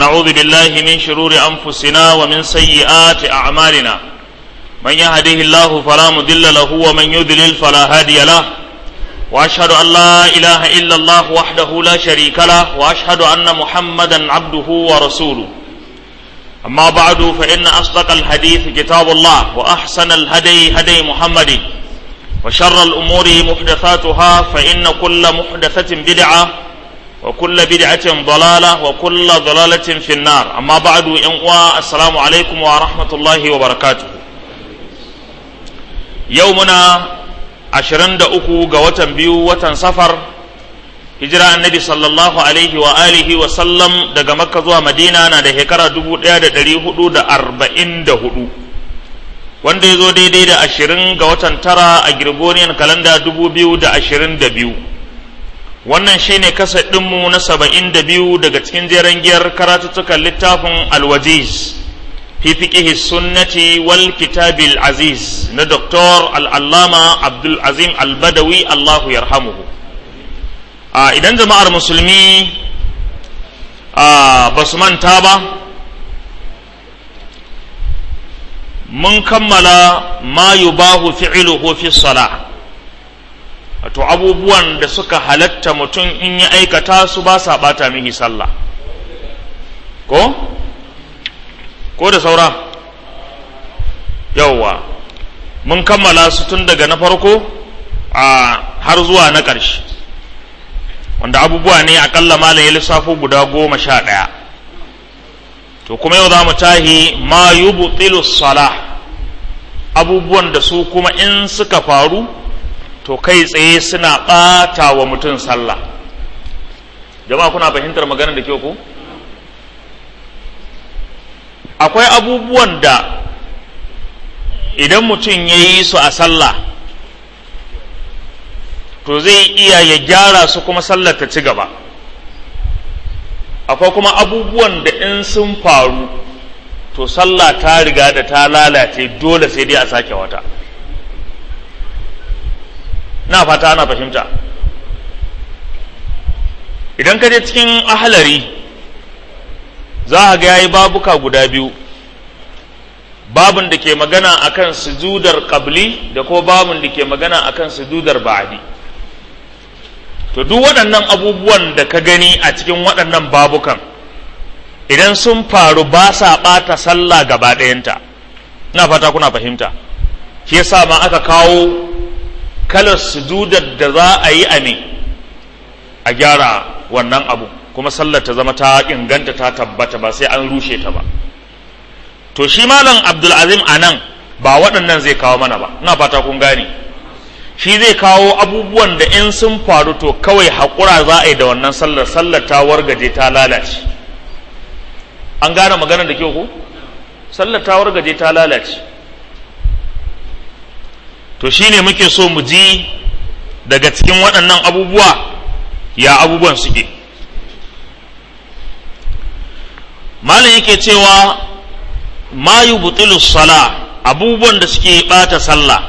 ونعوذ بالله من شرور أنفسنا ومن سيئات أعمالنا من يهده الله فلا مضل له ومن يضلل فلا هادي له وأشهد أن لا إله إلا الله وحده لا شريك له وأشهد أن محمدا عبده ورسوله أما بعد فإن أصدق الحديث كتاب الله وأحسن الهدي هدي محمد وشر الأمور محدثاتها فإن كل محدثة بدعة وكل بدعة ضلالة وكل ضلالة في النار أما بعد إنقوى السلام عليكم ورحمة الله وبركاته يومنا عشرين دقوة قوة بيو وتن سفر hijira annabi sallallahu alaihi wa alihi wa sallam daga makka zuwa madina na da shekara dubu ɗaya da ɗari hudu da arba'in da hudu wanda ya zo daidai da ashirin ga watan tara a Gregorian kalanda dubu biyu da ashirin da biyu wannan shine kasa ɗinmu na saba'in da biyu daga cikin jeren giyar karatuttukan littafin alwajiz fi fiqihi sunnati wal kitabil aziz na doktor al'allama abdul azim al-badawi allahu yarhamuhu a idan jama'ar musulmi ba su manta ba mun kammala ma yubahu fi'iluhu fi salah wato abubuwan da suka halatta mutum in ya aikata su ba sa bata mihi sallah ko ko da saura yauwa mun kammala su tun daga na farko a har zuwa na ƙarshe wanda abubuwa ne akalla malam ya lissafo guda goma sha ɗaya to kuma yau za mu tahi ma yubtilu salah abubuwan da su kuma in suka faru to kai tsaye suna ɓata wa mutum sallah jama'a kuna fahimtar maganar da kyau ko akwai abubuwan da idan mutum ya yi su a sallah to zai iya ya gyara su kuma sallar ta ci gaba akwai kuma abubuwan da in sun faru to sallah ta riga da ta lalace dole sai dai a sake wata na fata ana fahimta idan ka je cikin ahalari za a ga yayi babuka guda biyu babin da ke magana akan sujudar qabli da ko babin da ke magana akan sujudar ba'di to duk waɗannan abubuwan da ka gani a cikin waɗannan babukan idan sun faru ba sa ɓata sallah gaba ɗayanta ina fata kuna fahimta shi yasa ma aka kawo kalar sujudar da za a yi a ne a gyara wannan abu kuma sallar ta zama ta inganta ta tabbata ba sai an rushe ta ba to shi malam abdulazim a nan ba waɗannan zai kawo mana ba ina fata kun gane shi zai kawo abubuwan da in sun faru to kawai haƙura za a yi da wannan sallar sallar ta wargaje ta lalace an gane maganar da kyau ko sallar ta wargaje ta lalace to shine muke so mu ji daga cikin waɗannan abubuwa ya abubuwan suke malam yake cewa ma yubtilu sala abubuwan da suke ɓata sallah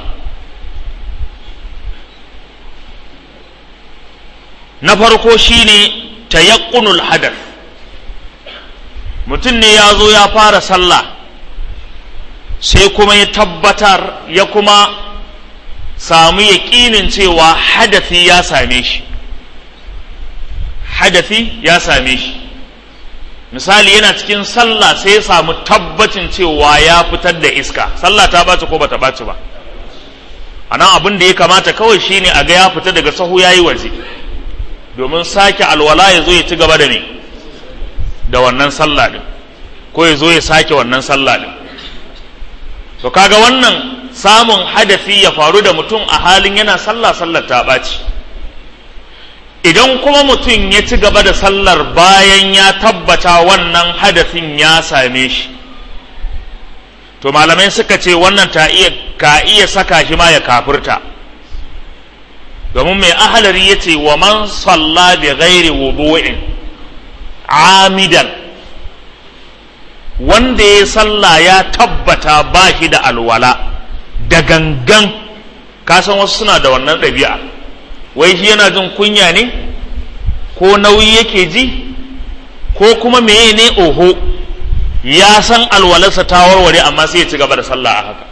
na farko shine tayaqqunul hadath mutum ne ya zo ya fara sallah sai kuma ya tabbatar ya kuma samu yaƙinin cewa hadathi ya same shi hadathi ya same shi misali yana cikin sallah sai ya samu tabbacin cewa ya fitar da iska sallah ta ɓaci ko bata ɓaci ba a nan abin da ya kamata kawai shine a ga ya fita daga sahu ya yi waje domin sake alwala ya zo ya ci gaba da ne da wannan sallah din ko ya zo ya sake wannan sallah din to kaga wannan samun hadafi ya faru da mutum a halin yana sallah sallar ta ɓaci idan kuma mutum ya ci gaba da sallar bayan ya tabbata wannan hadafin ya same shi to malamai suka ce wannan ta iya ka iya saka shi ma ya kafirta domin mai ahalari ya ce wa man salla bi ghairi wudu'in amidan wanda ya salla ya tabbata ba shi da alwala da gangan kasan wasu suna da wannan ɗabi'a wai shi yana jin kunya ne ko nauyi yake ji ko kuma meye ne oho ya san alwalarsa ta warware amma sai ya ci gaba da sallah a haka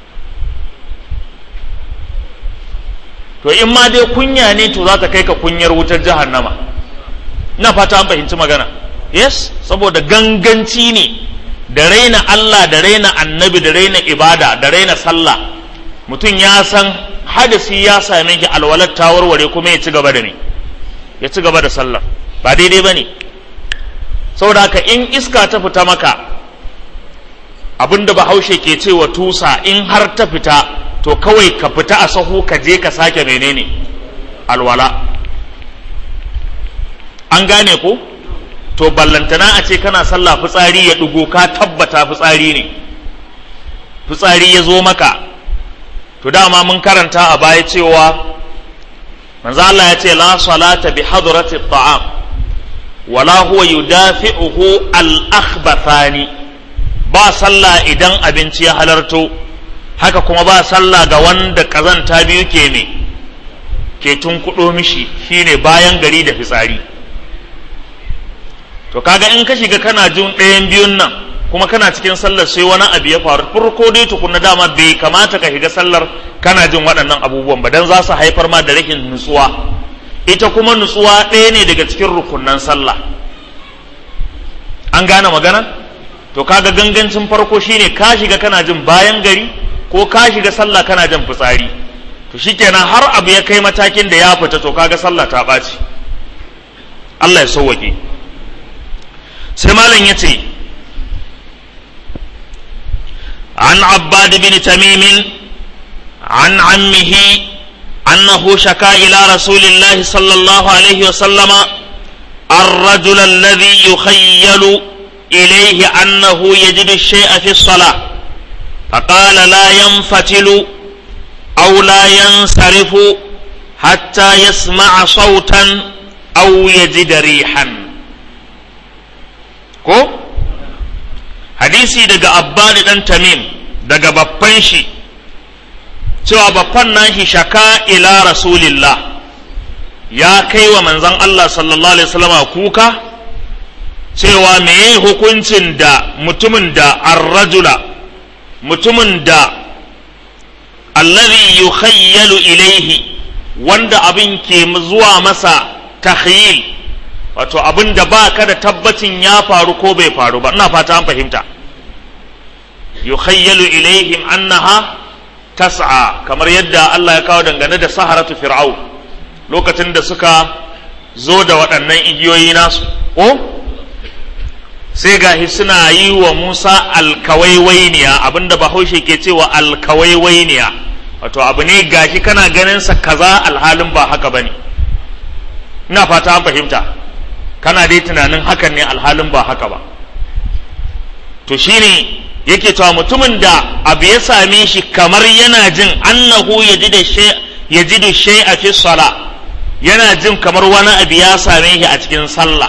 to in ma dai kunya ne to za ta kai ka kunyar wutar jahannama ina fata an fahimci magana yes saboda ganganci ne da raina Allah da raina annabi da raina ibada da raina sallah mutum ya san hadasi ya same shi alwalar ta warware kuma ya ci gaba da ne ya ci gaba da sallar ba daidai ba ne saboda haka in iska ta fita maka abinda bahaushe ke cewa tusa in har ta fita to kawai ka fita a sahu ka je ka sake menene alwala an gane ko to ballantana a ce kana sallah fitsari ya ɗugo ka tabbata fitsari ne fitsari ya zo maka to dama mun karanta a baya cewa manzo Allah ya ce la salata bi hadrati ta'am wala huwa yudafi'uhu al-akhbathani ba sallah idan abinci ya halarto haka kuma ba sallah ga wanda kazanta biyu ke ne ke tunkuɗo mishi shine bayan gari da fitsari to kaga in ka shiga kana jin ɗayan biyun nan kuma kana cikin sallar sai wani abu ya faru farko dai tukunna dama bai kamata ka shiga sallar kana jin waɗannan abubuwan ba dan za su haifar ma da rashin nutsuwa ita kuma nutsuwa ɗaya ne daga cikin rukunnan sallah an gane magana to kaga gangancin farko shine ka shiga kana jin bayan gari ko ka shiga sallah kana jin fitsari to shikenan har abu ya kai matakin da ya fita to kaga sallah ta ɓaci Allah ya sauwaƙe sai malam ya ce an abbad bin tamimin an ammihi أنه شكا إلى رسول الله صلى الله عليه وسلم الرجل الذي يخيل إليه أنه يجد الشيء في الصلاة فقال لا ينفتل أو لا ينصرف حتى يسمع صوتا أو يجد ريحا ko hadisi daga abbad dan tamim daga babban shi cewa babban nashi shaka ila rasulillah ya kai wa manzon Allah sallallahu alaihi wasallama kuka cewa meye hukuncin da mutumin da arrajula mutumin da allazi yukhayyalu ilaihi wanda abin ke zuwa masa takhyil wato abin da ba ka da tabbacin ya faru ko bai faru ba ina fata an fahimta yukhayyalu ilaihim annaha tas'a kamar yadda Allah ya kawo dangane da saharatu fir'au lokacin da suka zo da waɗannan igiyoyi nasu ko sai gahi suna yi wa Musa alkawaiwainiya abinda bahaushe ke cewa alkawaiwainiya wato abu ne gashi kana ganin sa kaza alhalin ba haka bane ina fata an fahimta kana dai tunanin hakan ne alhalin ba haka ba to shine yake cewa mutumin da abu ya same shi kamar yana jin annahu yajidu shay'a fi sala yana jin kamar wani abu ya same shi a cikin sallah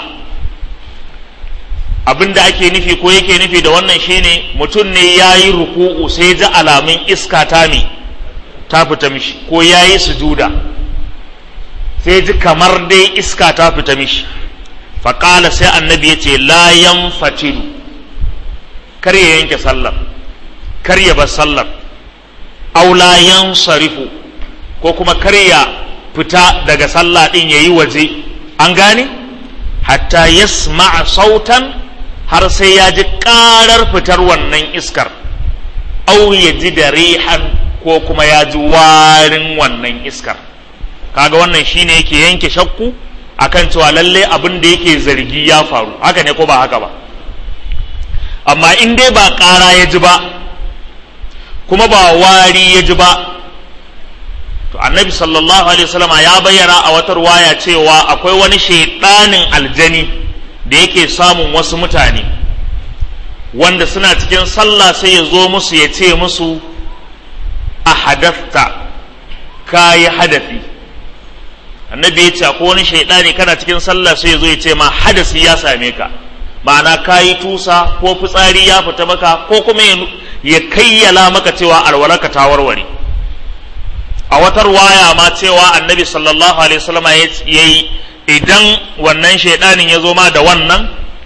abin da ake nufi ko yake nufi da wannan shine mutum ne ya yi ruku'u sai ji alamun iska ta mi ta fita mishi ko ya yi sujuda sai ji kamar dai iska ta fita mishi faƙala sai annabi ya ce la yan fatilu kar ya yanke sallar kar ya bar sallar aula yan sarifu ko kuma kar ya fita daga sallah din yayi waje an gane hatta yasma'a sautan har sai ya ji karar fitar wannan iskar au ya ji da rihan ko kuma ya ji warin wannan iskar kaga wannan shine yake yanke shakku akan cewa lalle abin da yake zargi ya faru haka ne ko ba haka ba amma in dai ba ƙara ya ji ba kuma ba wari ya ji ba to annabi sallallahu alaihi wasallam ya bayyana a wata ruwaya cewa akwai wani shaidanin aljani da yake samun wasu mutane wanda suna cikin sallah sai ya zo musu ya ce musu a hadafta ka yi hadafi annabi ya ce akwai wani shaidani kana cikin sallah sai ya zo ya ce ma hadasi ya same ka ma'ana ka yi tusa ko fitsari ya fita maka ko kuma ya kayyala maka cewa alwalarka ta warware a wata waya ma cewa annabi sallallahu alaihi wasallam ya yi idan wannan shaidanin ya zo ma da wannan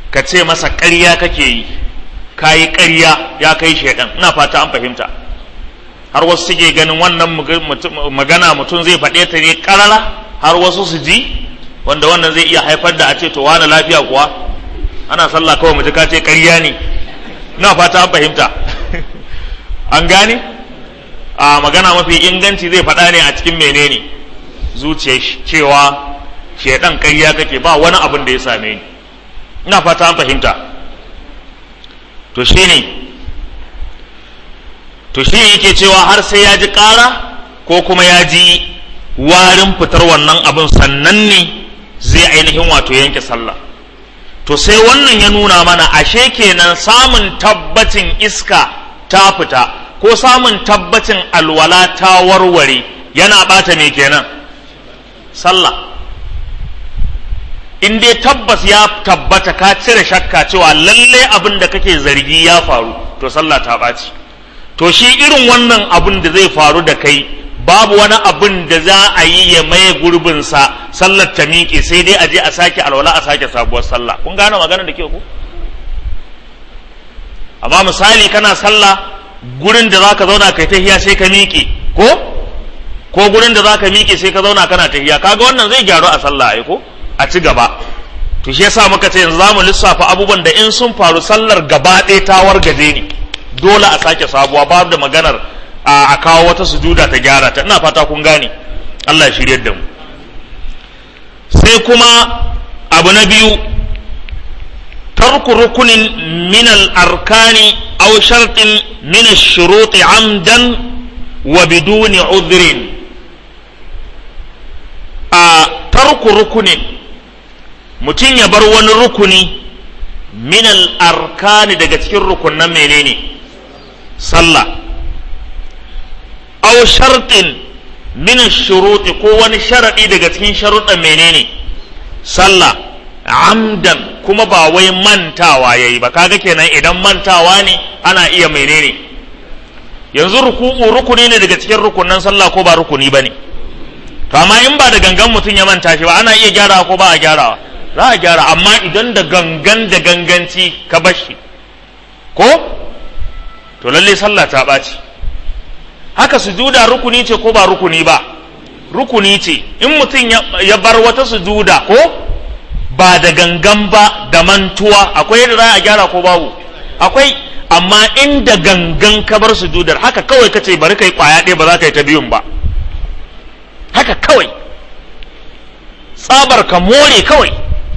ka ce masa ƙarya kake yi ka yi ƙarya ya kai shaidan ina fata an fahimta har wasu suke ganin wannan magana mutum zai faɗe ta ne ƙarara har wasu su ji wanda wannan zai iya haifar da a ce to wani lafiya kuwa ana sallah kawai mutu ka ce ƙarya ne ina fata an fahimta an gane a magana mafi inganci zai faɗa ne a cikin menene zuciyar cewa shaidan ƙarya kake ba wani abin da ya same ni ina fata an fahimta to shine to shi yake cewa har sai ya ji ƙara ko kuma ya ji warin fitar wannan abin sannan ne zai ainihin wato yanke sallah to sai wannan ya nuna mana ashe kenan samun tabbacin iska ta fita ko samun tabbacin alwala ta warware yana bata me kenan sallah in dai tabbas ya tabbata ka cire shakka cewa lalle abin da kake zargi ya faru to sallah ta ɓaci to shi irin wannan abin da zai faru da kai babu wani abin da za a yi ya maye gurbinsa sallar ta miƙe sai dai a je a sake alwala a sake sabuwar sallah kun gane magana da ke ku amma misali kana sallah gurin da zaka zauna kai tahiya sai ka miƙe ko ko gurin da zaka miƙe sai ka zauna kana tahiya kaga wannan zai gyaru a sallah ai ko a ci gaba to shi yasa muka ce yanzu zamu lissafa abubuwan da in sun faru sallar gaba ɗaya ta wargaje ne dole a sake sabuwa babu da maganar a kawo wata sujuda ta gyara ta ina fata kun gane Allah ya shiryar da mu sai kuma abu na biyu tarku rukunin min al-arkani aw shartin min ash-shurut amdan wa biduni udhrin a tarku rukunin mutum ya bar wani rukuni min al-arkani daga cikin rukunan menene sallah aw shartin min shuruti ko wani sharadi daga cikin sharuɗan menene sallah amdan kuma ba wai mantawa yayi ba kaga kenan idan mantawa ne ana iya menene yanzu ruku'u rukuni ne daga cikin rukunan sallah ko ba rukuni bane to amma in ba da gangan mutum ya manta shi ba ana iya gyarawa ko ba a gyarawa za a gyara amma idan da gangan da ganganci ka bar shi ko to lalle sallah ta ɓaci haka sujuda rukuni ce ko ba rukuni ba rukuni ce in mutum ya bar wata sujuda ko ba da gangan ba da mantuwa akwai yadda za a gyara ko babu akwai amma in da gangan ka bar sujudar haka kawai ka ce bari kai kwaya ɗaya ba za ka yi ta biyun ba haka kawai tsabar ka more kawai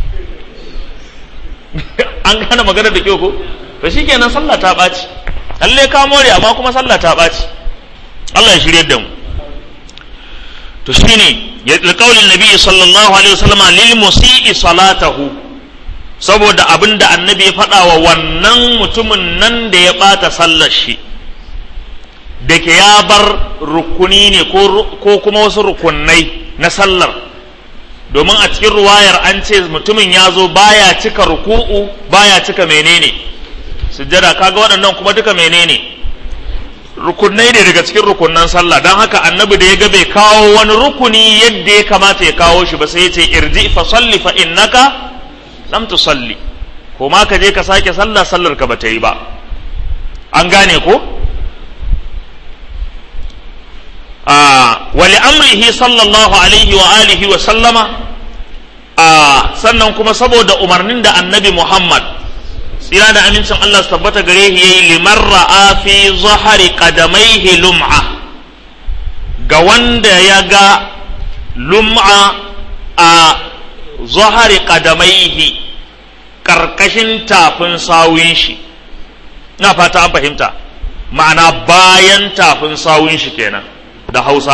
an gane maganar da kyau ko to shikenan sallah ta ɓaci lalle ka more amma kuma sallah ta ɓaci Allah ya shirye da mu to shine ya qaulin nabi sallallahu alaihi wasallam lil musii salatahu saboda abinda annabi ya faɗa wa wannan mutumin nan da ya ɓata sallar shi da ke ya bar rukuni ne ko kuma wasu rukunai na sallar domin a cikin ruwayar an ce mutumin ya zo baya cika ruku'u baya cika menene sujjada kaga waɗannan kuma duka menene rukunai ne daga cikin rukunan sallah don haka annabi da ya ga bai kawo wani rukuni yadda ya kamata ya kawo shi ba sai ya ce irji fa salli fa innaka lam tusalli ko ma ka je ka sake sallah sallar ka bata yi ba an gane ko a wali amrihi sallallahu alaihi wa alihi wa sallama a sannan kuma saboda umarnin da annabi muhammad tsira da amincin Allah su tabbata gare shi yayi liman ra'a fi zahari qadamaihi lum'a ga wanda ya ga lum'a a zahari qadamaihi karkashin tafin sawun shi na fata an fahimta ma'ana bayan tafin sawun shi kenan da hausa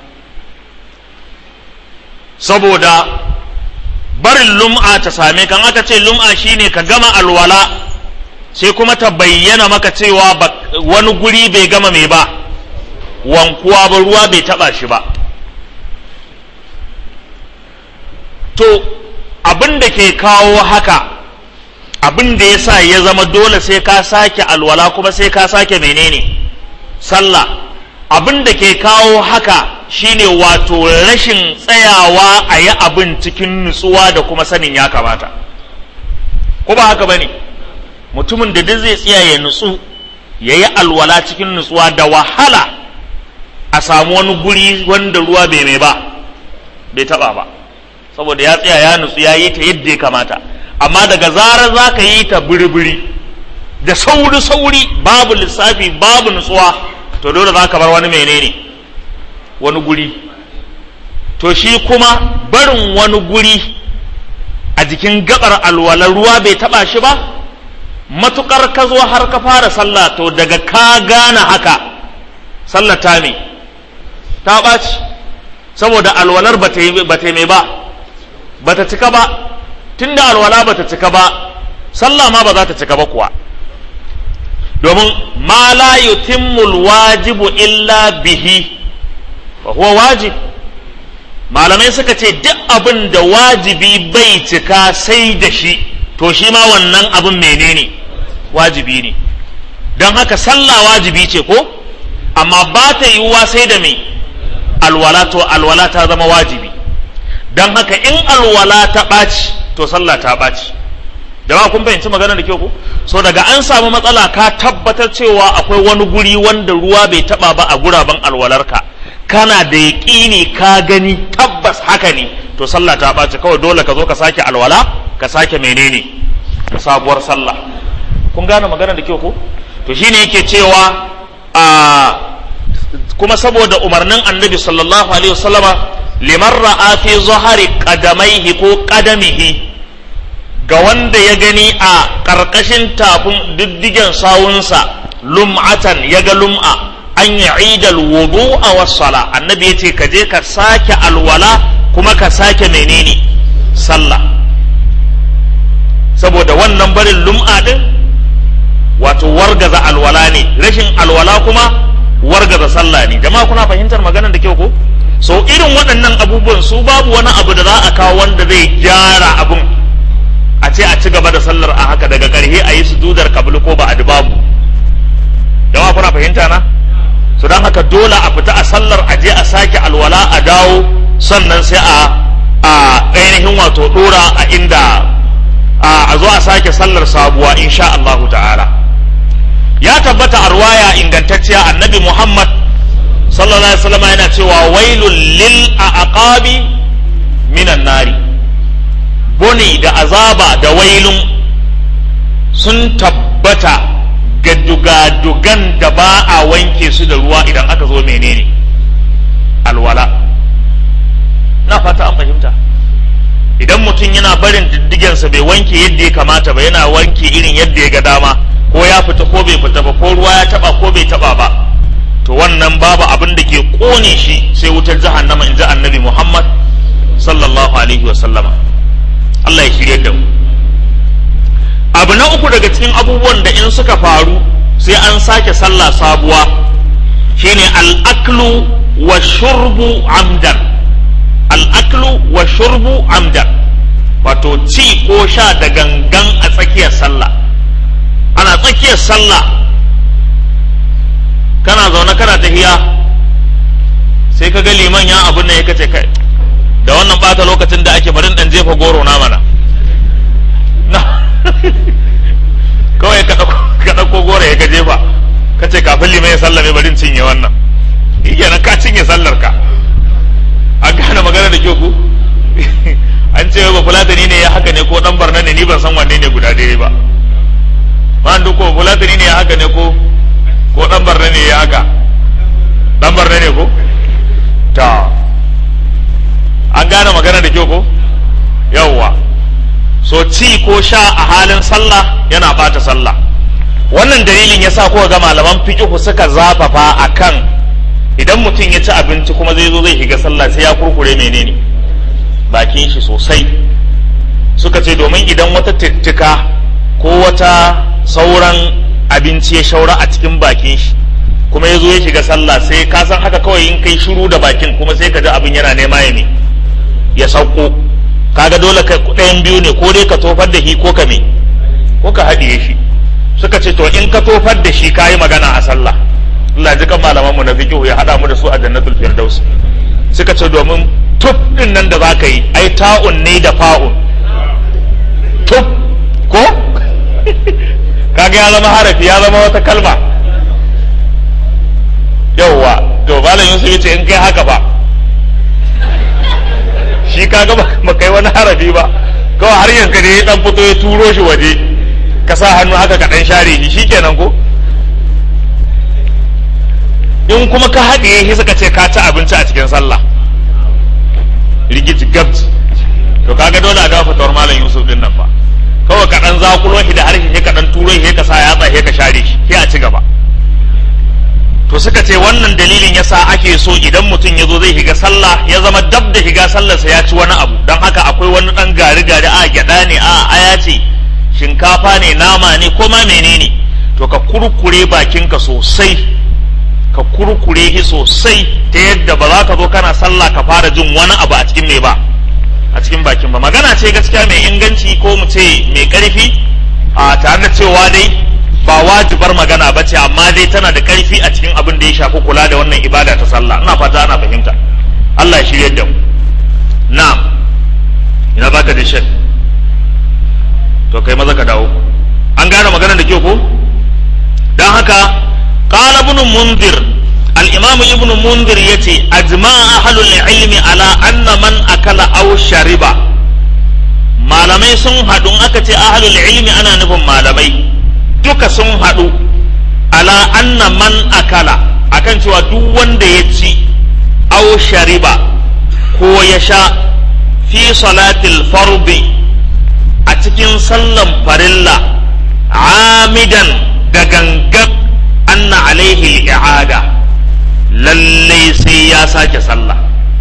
saboda barin lum'a ta same kan aka ce lum'a shine ka gama alwala sai kuma ta bayyana maka cewa wani guri bai gama mai ba wankuwa ba ruwa bai taba shi ba to abin da ke kawo haka abin da ya sa ya zama dole sai ka sake alwala kuma sai ka sake menene sallah abin da ke kawo haka shine wato rashin tsayawa a yi abin cikin nutsuwa da kuma sanin ya kamata ko ba haka bane mutumin da duk zai tsaya ya nutsu ya yi alwala cikin nutsuwa da wahala a samu wani guri wanda ruwa bai mai ba bai taba ba saboda ya tsaya ya nutsu ya yi ta yadda ya kamata amma daga zarar za ka yi ta biri-biri da sauri-sauri babu lissafi babu nutsuwa to dole za ka bar wani menene wani guri to shi kuma barin wani guri a jikin gabar alwala ruwa bai taba shi ba matukar ka zo har ka fara sallah to daga ka gane haka sallah ta me ta ɓaci saboda alwalar ba ta yi mai ba ba ta cika ba tunda alwala ba ta cika ba sallah ma ba za ta cika ba kuwa domin ma la yutimmul wajibu illa bihi wa huwa wajib malamai suka ce duk abin da wajibi bai cika sai da shi to shi ma wannan abin menene wajibi ne don haka sallah wajibi ce ko amma ba ta yiwuwa sai da mai alwala to alwala ta zama wajibi don haka in alwala ta ɓaci to sallah ta ɓaci jama'a kun fahimci magana da kyau ko so daga an samu matsala ka tabbatar cewa akwai wani guri wanda ruwa bai taba ba a guraben alwalarka kana da yaƙini ka gani tabbas haka ne to sallah ta ɓaci kawai dole ka zo ka sake alwala ka sake menene sabuwar sallah kun gane magana da kyau ko to shine yake cewa a kuma saboda umarnin annabi sallallahu alaihi wasallama liman ra'a fi zahari qadamaihi ko qadamihi ga wanda ya gani a ƙarƙashin tafin diddigen sawunsa lum'atan ya ga lum'a an yi idal wudu a wassala annabi ya ce ka je ka sake alwala kuma ka sake menene sallah saboda wannan barin lum'a din wato wargaza alwala ne rashin alwala kuma wargaza sallah ne jama'a kuna fahimtar maganar da kyau ko so irin waɗannan abubuwan su babu wani abu da za a kawo wanda zai gyara abun a ce a ci gaba da sallar a haka daga ƙarshe a yi sujudar kabul ko ba a babu jama'a kuna fahimta na so don haka dole a fita a sallar a je a sake alwala a dawo sannan sai a a ainihin wato dora a inda a zo a sake sallar sabuwa insha Allahu ta'ala ya tabbata a ruwaya ingantacciya annabi Muhammad sallallahu alaihi wasallam yana cewa wailul lil aqabi minan nari boni da azaba da wailun sun tabbata ga dugadugan da ba a wanke su da ruwa idan aka zo menene alwala na fata an fahimta idan mutum yana barin diddigensa bai wanke yadda ya kamata ba yana wanke irin yadda ya ga dama ko ya fita ko bai fita ba ko ruwa ya taba ko bai taba ba to wannan babu abin da ke kone shi sai wutar jahannama in ji annabi muhammad sallallahu alaihi wa sallama Allah ya shirye da mu abu na uku daga cikin abubuwan da in suka faru sai an sake sallah sabuwa shine al'aklu wa shurbu amdan al'aklu wa shurbu amdan wato ci ko sha da gangan a tsakiyar sallah ana tsakiyar sallah kana zaune kana tahiya sai ka ga liman ya abin nan ya kace kai da wannan bata lokacin da ake barin dan jefa goro na mana kawai ka ɗauko goro ya ka jefa ka ce kafin liman ya sallame barin cinye wannan kenan ka cinye sallar ka an gane magana da kyau ku an ce ba fulatani ne ya haka ne ko dan barna ne ni ban san wanne ne guda daidai ba ma duk ko fulatani ne ya haka ne ko ko dan barna ne ya haka dan barna ne ko ta an gane magana da kyau ko yawwa so ci ko sha a halin sallah yana bata sallah wannan dalilin yasa kuka ga malaman fiqh suka zafafa akan idan mutum ya ci abinci kuma zai zo zai shiga sallah sai ya kurkure menene bakin shi sosai suka ce domin idan wata tittika ko wata sauran abinci ya shaura a cikin bakin shi kuma ya zo ya shiga sallah sai ka san haka kawai in kai shiru da bakin kuma sai ka ji abin yana nema ya ne ya sauko kaga dole kai ɗayan biyu ne ko dai ka tofar da shi ko ka me ko ka haɗiye shi suka ce to in ka tofar da shi kayi magana a sallah Allah ji kan malaman mu na fiqh ya hada mu da su a jannatul firdaus suka ce domin tuf din nan da zaka yi ai ta'un ne da fa'un tuf ko kaga ya zama harafi ya zama wata kalma yauwa to malam yusuf yace in kai haka ba shi kaga ba kai wani harafi ba kawai har yanka ne ya dan fito ya turo shi waje ka sa hannu haka ka dan share shi shikenan ko in kuma ka haɗiye shi suka ce ka ci abinci a cikin sallah rigiti gabji to kaga dole a ga fatawar malam yusuf din nan fa kawai ka dan zakulo shi da harshe sai ka dan turo shi ka sa yatsa sai ka share shi sai a ci gaba to suka ce wannan dalilin yasa ake so idan mutum ya zo zai shiga sallah ya zama dab da shiga sallarsa ya ci wani abu don haka akwai wani dan gari gari a gyada ne a aya ce shinkafa ne nama ne ko ma menene to ka kurkure bakinka sosai ka kurkure shi sosai ta yadda ba za ka zo kana sallah ka fara jin wani abu a cikin mai ba a cikin bakin ba magana ce gaskiya mai inganci ko mu ce mai karfi a tare da cewa dai ba wajibar magana ba ce amma dai tana da karfi a cikin abin da ya shafi kula da wannan ibada ta sallah ina fata ana fahimta Allah ya shirye da mu na'am ina baka da shek to kai maza ka dawo an gane magana da kyau ko dan haka qala ibn munzir al-imam ibn munzir yace ajma'a ahlul ilmi ala anna man akala aw shariba malamai sun haɗu aka ce ahlul ilmi ana nufin malamai duka sun haɗu ala anna man akala akan cewa duk wanda ya ci aw shariba ko ya sha fi salatil fardi a cikin sallan farilla amidan da gangan anna alaihi i'ada lallai sai ya sake sallah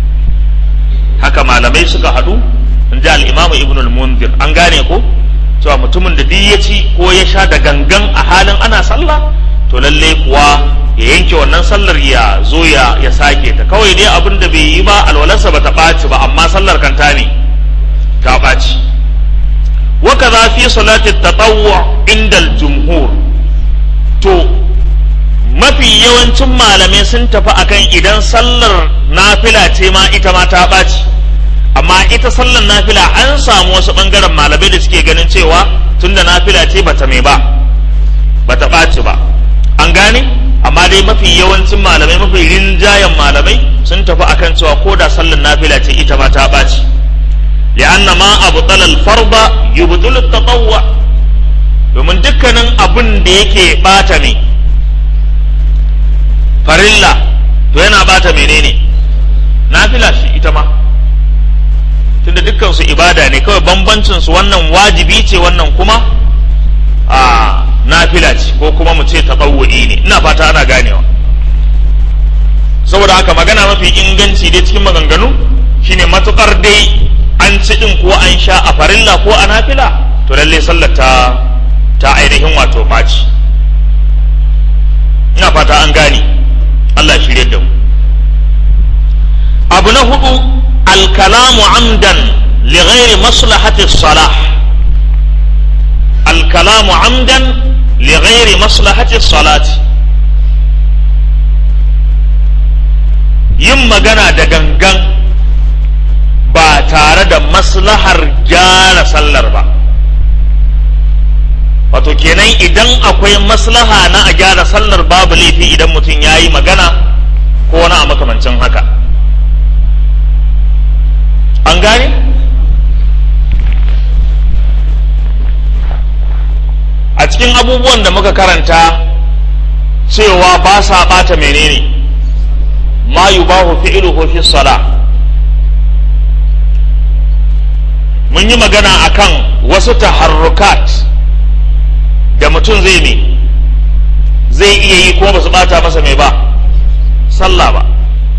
haka malamai suka haɗu in ji al'imamu ibn al-mundir an gane ko cewa mutumin da duk ya ci ko ya sha da gangan a halin ana sallah to lallai kuwa ya yanke wannan sallar ya zo ya ya sake ta kawai dai abin da bai yi ba alwalarsa ba ta ɓaci ba amma sallar kan ta ne ta ɓaci wa kaza fi salati tatawwu inda al-jumhur to mafi yawancin malamai sun tafi akan idan sallar nafila ce ma ita ma ta ɓaci amma ita sallar nafila an samu wasu ɓangaren malamai da suke ganin cewa tunda nafila ce bata mai ba bata ɓaci ba an gane amma dai mafi yawancin malamai mafi rinjayen malamai sun tafi akan cewa ko da sallar nafila ce ita ma ta ɓaci li'anna ma abtala al-farda yubtilu at-tatawwu domin dukkanin abin da yake bata ne farilla to yana bata menene nafila shi ita ma tunda dukkan su ibada ne kawai bambancin su wannan wajibi ce wannan kuma a nafila ce ko kuma mu ce tatawwu'i ne ina fata ana ganewa saboda haka magana mafi inganci dai cikin maganganu shine matukar dai an ci din ko an sha a farilla ko a nafila to lalle sallar ta ta ainihin wato baci ina fata an gane Allah ya shirye da mu abu na hudu alkalamu amdan li ghairi maslahati salah alkalamu amdan li ghairi maslahati salati yin magana da gangan ba tare da maslahar gyara sallar ba wato kenan idan akwai maslaha na a gyara sallar babu laifi idan mutum ya yi magana ko wani a makamancin haka an gane a cikin abubuwan da muka karanta cewa ba sa bata menene ma yubahu fi'luhu fi sala mun yi magana akan wasu taharrukat da mutum zai ne zai iya yi kuma ba su bata masa mai ba sallah ba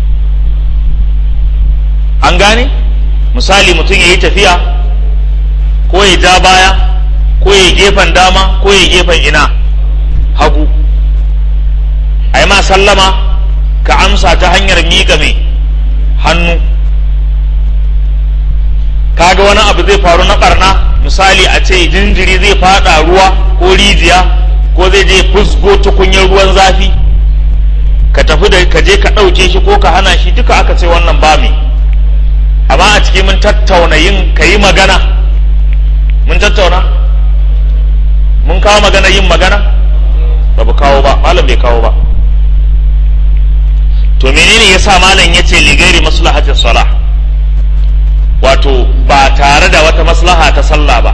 an gane misali mutum ya yi tafiya ko ya ja baya ko ya gefen dama ko ya gefen ina hagu a yi ma sallama ka amsa ta hanyar miƙa mai hannu kaga wani abu zai faru na ɓarna misali a ce jinjiri zai fada ruwa ko rijiya ko zai je fusgo tukunyar ruwan zafi ka tafi da ka je ka ɗauke shi ko ka hana shi duka aka ce wannan ba mai amma a ciki mun tattauna yin ka yi magana mun tattauna mun kawo magana yin magana ba bu kawo ba malam bai kawo ba to menene yasa malam ya ce ligairi maslahatin salah wato ba tare da wata maslaha ta sallah ba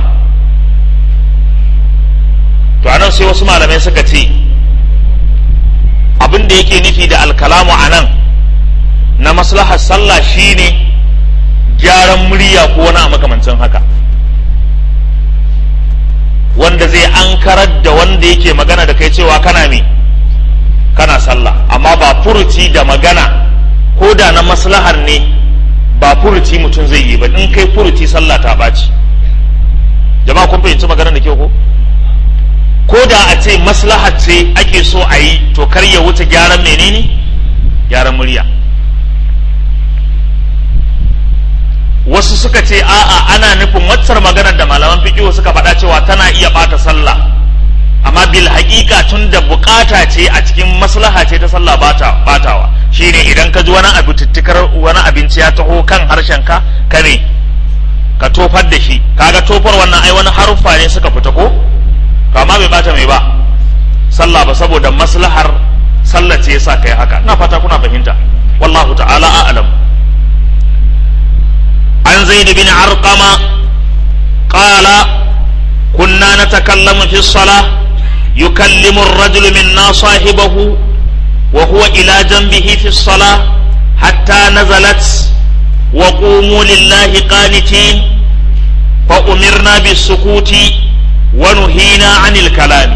to anan sai wasu malamai suka ce abin da yake nufi da alkalamu anan na maslahar sallah shine gyaran murya ko wani a makamancin haka wanda zai ankarar da wanda yake magana da kai cewa kana me kana sallah amma ba furuci da magana ko da na maslahar ne ba furuci mutum zai yi ba in kai furuci sallah ta ɓaci jama'a kun fahimci magana da kyau ko ko da a ce maslahar ce ake so a yi to kar ya wuce gyaran menene gyaran murya wasu suka ce a'a ana nufin waccar maganar da malaman fiqh suka faɗa cewa tana iya ɓata sallah amma bil haƙiƙa tun da bukata ce a cikin maslaha ce ta sallah bata batawa shine idan ka ji wani abu tuttukar wani abinci ya taho kan harshen ka ka ne ka tofar da shi kaga tofar wannan ai wani haruffa ne suka fita ko to amma bai bata mai ba sallah ba saboda maslahar sallah ce yasa kai haka ina fata kuna fahimta wallahu ta'ala a'lam عن زيد بن علقم قال كنا نتكلم في الصلاة يكلم الرجل منا صاحبه وهو إلى جنبه في الصلاة حتى نزلت وقوموا لله قانتين فأمرنا بالسكوت ونهينا عن الكلام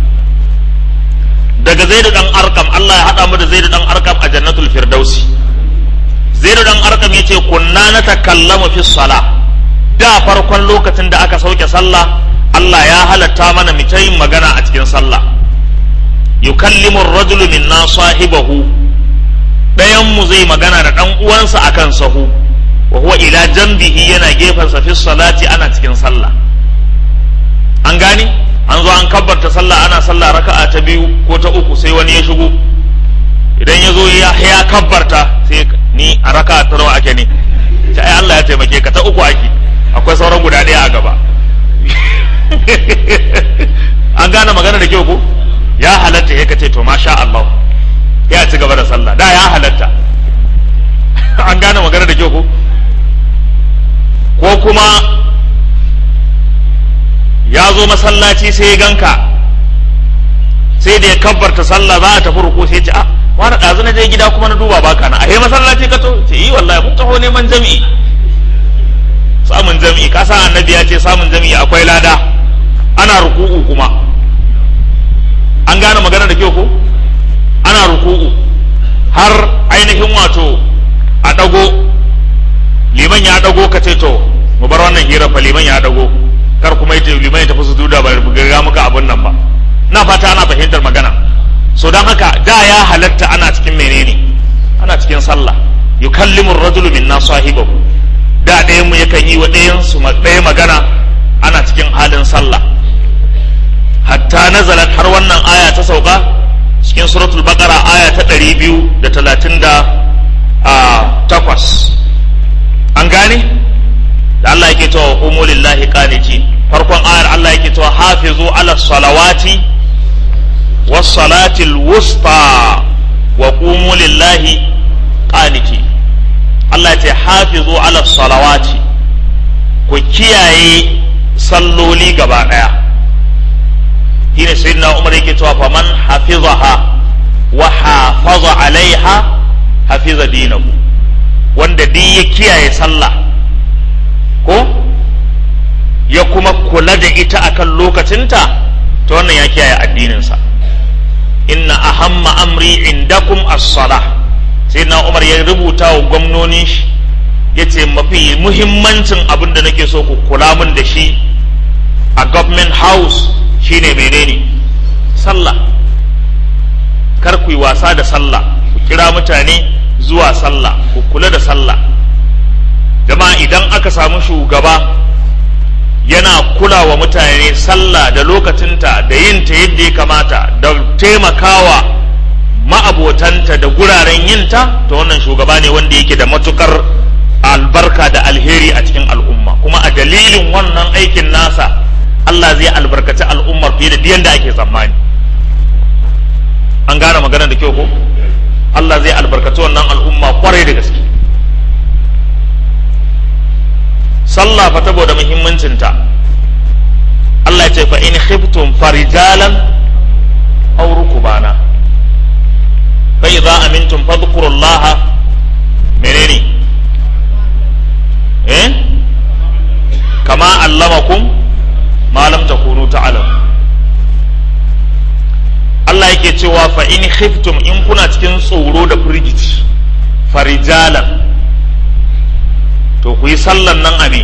daga zaidu dan arkam Allah ya haɗa mu da zaidu dan arkam a jannatul firdausi zaidu dan arkam ya ce kunna na takallamu fi sala da farkon lokacin da aka sauke sallah Allah ya halatta mana mu ta yin magana a cikin sallah yukallimu ar-rajulu minna sahibahu dayan mu zai magana da dan uwansa akan sahu wa huwa ila janbihi yana gefensa fi salati ana cikin sallah an gani an zo an kabbarta sallah ana sallah raka'a ta biyu ko ta uku sai wani ya shigo idan ya zo ya kabbarta sai ni a raka'a ta nawa ake ne ta ai Allah ya taimake ka ta uku ake akwai sauran guda ɗaya a gaba an gane magana da kyau ko ya halatta ya kace to masha Allah ya ci gaba da sallah da ya halatta an gane magana da kyau ko ko kuma ya zo masallaci sai ya ganka sai da ya kabbarta sallah za a tafi ruku sai ce a wani ɗazu na je gida kuma na duba baka na ahe masallaci ka to ce yi wallahi mun taho neman jami'i samun jami'i ka san annabi ya ce samun jami'i akwai lada ana ruku'u kuma an gane magana da kyau ko ana ruku'u har ainihin wato a ɗago liman ya ɗago ka ce to mu bar wannan hira fa liman ya ɗago kar kuma ita liman ya tafi su duda ba ga muka abun nan ba na fata ana fahimtar magana so don haka da ya halatta ana cikin menene ana cikin sallah yukallimu ar-rajulu minna sahibahu da ɗayan mu yakan yi wa ɗayan su ɗaya magana ana cikin halin sallah hatta nazalat har wannan aya ta sauka cikin suratul baqara aya ta ɗari biyu da talatin da takwas an gane da Allah yake cewa qumu lillahi qanitin farkon ayar Allah yake cewa hafizu ala salawati was salatil wusta wa qumu lillahi qanitin Allah ya ce hafizu ala salawati ku kiyaye salloli gaba daya shine sayyidina Umar yake cewa faman hafizaha wa hafaza alaiha hafiza dinahu wanda duk ya kiyaye sallah ko ya kuma kula da ita akan lokacinta ta wannan ya kiyaye addininsa inna ahamma amri indakum as-salah sai na umar ya rubuta wa gwamnonin shi ya ce mafi muhimmancin abin da nake so ku kula min da shi a government house shine menene sallah kar ku yi wasa da sallah ku kira mutane zuwa sallah ku kula da sallah jama'a idan aka samu shugaba yana kula wa mutane sallah da lokacinta da yinta yadda ya kamata da taimakawa ma'abotanta da guraren yinta to wannan shugaba ne wanda yake da matukar albarka da alheri a cikin al'umma kuma a dalilin wannan aikin nasa Allah zai albarkaci al'ummar fiye da diyan da ake tsammani an gane maganar da kyau ko Allah zai albarkaci wannan al'umma kwarai da gaske sallah fa saboda muhimmancinta Allah ya ce fa in khiftum farijalan aw rukubana fa idza amintum fadhkurullaha menene eh kama allamakum ma lam takunu ta'lamu Allah yake cewa fa in khiftum in kuna cikin tsoro da firgici farijalan to ku yi sallan nan a me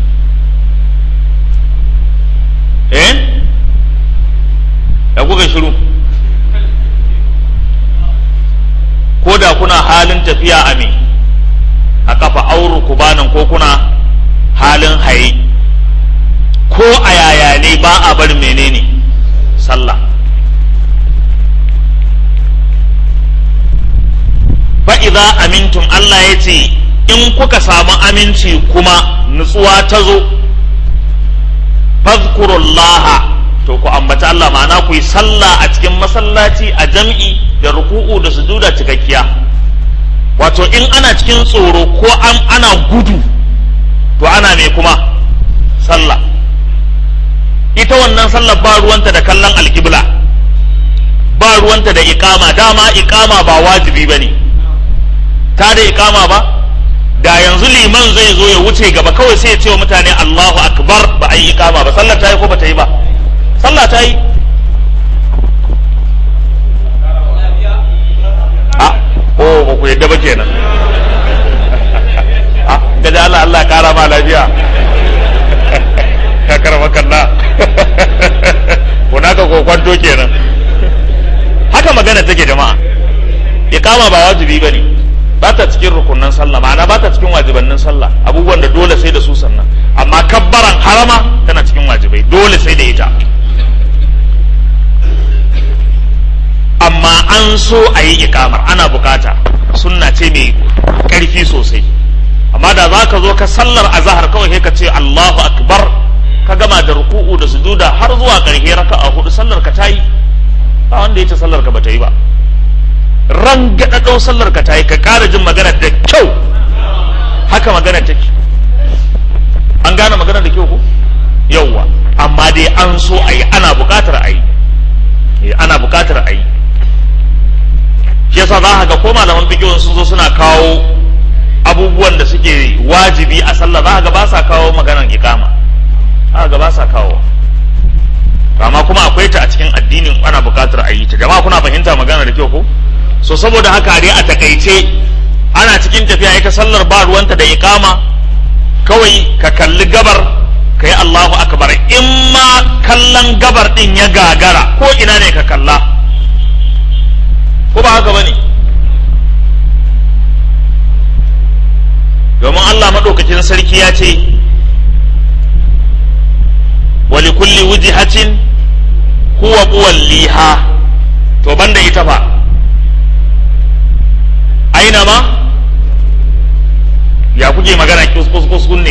eh da kuka shiru ko da kuna halin tafiya a me a kafa auru kubanan ko kuna halin haye ko a yaya ne ba a bar menene sallah fa'iza amintum Allah ya ce in kuka samu aminci kuma nutsuwa ta zo fazkurullaha to ku ambata Allah ma'ana ku yi sallah a cikin masallaci a jam'i da ruku'u da sujuda cikakkiya wato in ana cikin tsoro ko an ana gudu to ana mai kuma sallah ita wannan sallah ba ruwanta da kallon alkibla ba ruwanta da ikama dama ikama ba wajibi ba ne ta da ikama ba da yanzu liman zai zo ya wuce gaba kawai sai ya ce wa mutane Allahu akbar ba a yi ikama ba sallar ta yi ko ba ta yi ba sallah ta yi a ko ba ku yadda ba kenan a ga da Allah Allah kara ma lafiya ka karama kalla kuna ka kokwanto kenan haka magana take jama'a ikama ba wajibi bane ba ta cikin rukunan sallah ma'ana ba ta cikin wajibannin sallah abubuwan da dole sai da su sannan amma kabbaran harama tana cikin wajibai dole sai da ita amma an so a yi ikamar ana bukata sunna ce mai karfi sosai amma da za ka zo ka sallar azahar kawai sai ka ce Allahu akbar ka gama da ruku'u da sujuda har zuwa ƙarshe raka'a hudu sallar ka ta yi ba wanda ya ce sallar ka ba ta yi ba rangadadau sallar ka ta yi ka ƙara jin magana da kyau haka magana take an gane magana da kyau ko yauwa amma dai an so a yi ana buƙatar a yi ana buƙatar a yi shi yasa za ka ga ko malaman fikihun sun zo suna kawo abubuwan da suke wajibi a sallah za ka ga ba sa kawo maganar ikama za ka ga ba sa kawo amma kuma akwai ta a cikin addinin ana buƙatar a yi ta jama'a kuna fahimta magana da kyau ko so saboda haka dai a takaice ana cikin tafiya ita sallar ba ruwanta da ikama kawai ka kalli gabar ka yi Allahu akbar in ma kallon gabar din ya gagara ko ina ne ka kalla ko ba haka bane domin Allah maɗaukakin sarki ya ce wali kulli wujihatin huwa liha to banda ita fa aina ma ya kuke magana kuskus ne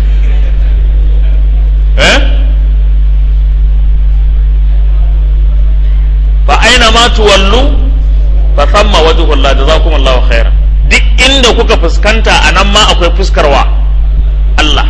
eh fa aina ma tuwallu fa thamma wajhu Allah jazakum Allah khairan duk inda kuka fuskanta a nan ma akwai fuskarwa Allah